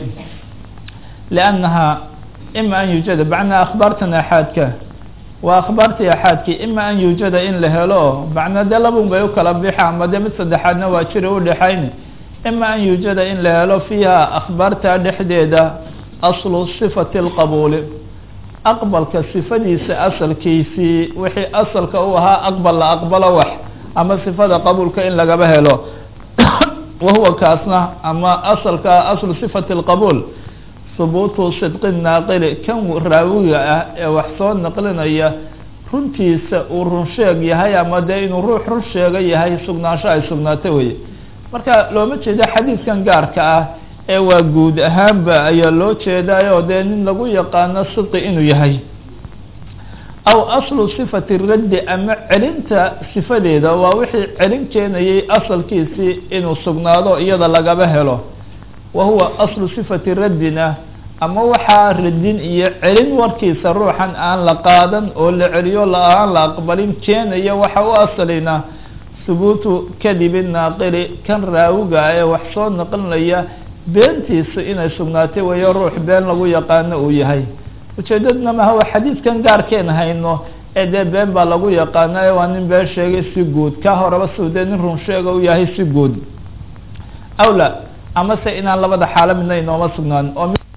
liannaha ima an yuujada macnaa akhbaartan axaadka waa akhbaartii axaadkii ima an yuujada in la helo macnaa dee labun bay u kala bixa ama dee mid saddexaadna waa jiri udhexayn ima an yuujada in la helo fiiha akhbaarta dhexdeeda aslu sifati اlqabuuli aqbalka sifadiisa asalkiisii wixii asalka u ahaa aqbal la aqbalo wax ama sifada qabuulka in lagaba helo wahuwa kaasna ama asalka aslu sifati اlqabuul hubuutu sidqi naaqili kan raawiga ah ee wax soo naqlinaya runtiisa uu run sheeg yahay ama dee inuu ruux run sheega yahay sugnaansho ay sugnaato weye marka looma jeedo xadiidkan gaarka ah ee waa guud ahaanba ayaa loo jeedaayo dee nin lagu yaqaano sidqi inuu yahay aw aslu sifati raddi ama celinta sifadeeda waa wixii celin keenayay asalkiisii inuu sugnaado iyada lagaba helo wa huwa aslu sifati raddina ama waxaa radin iyo celin warkiisa ruuxan aan la qaadan oo la celiyo aan la aqbalin keenaya waxa u asalina hubuutu kadibi naaqili kan raawiga ee wax soo naqlinaya beentiisa inay sugnaatay wayo ruux been lagu yaqaano uu yahay ujeedadna maha waa xadiidkan gaarkeen hayno ee dee been baa lagu yaqaana ee waa nin been sheegay si guud ka horeba suu dee nin run sheega u yahay si guud awla amase inaan labada xaalo midna inooma sugnaan oo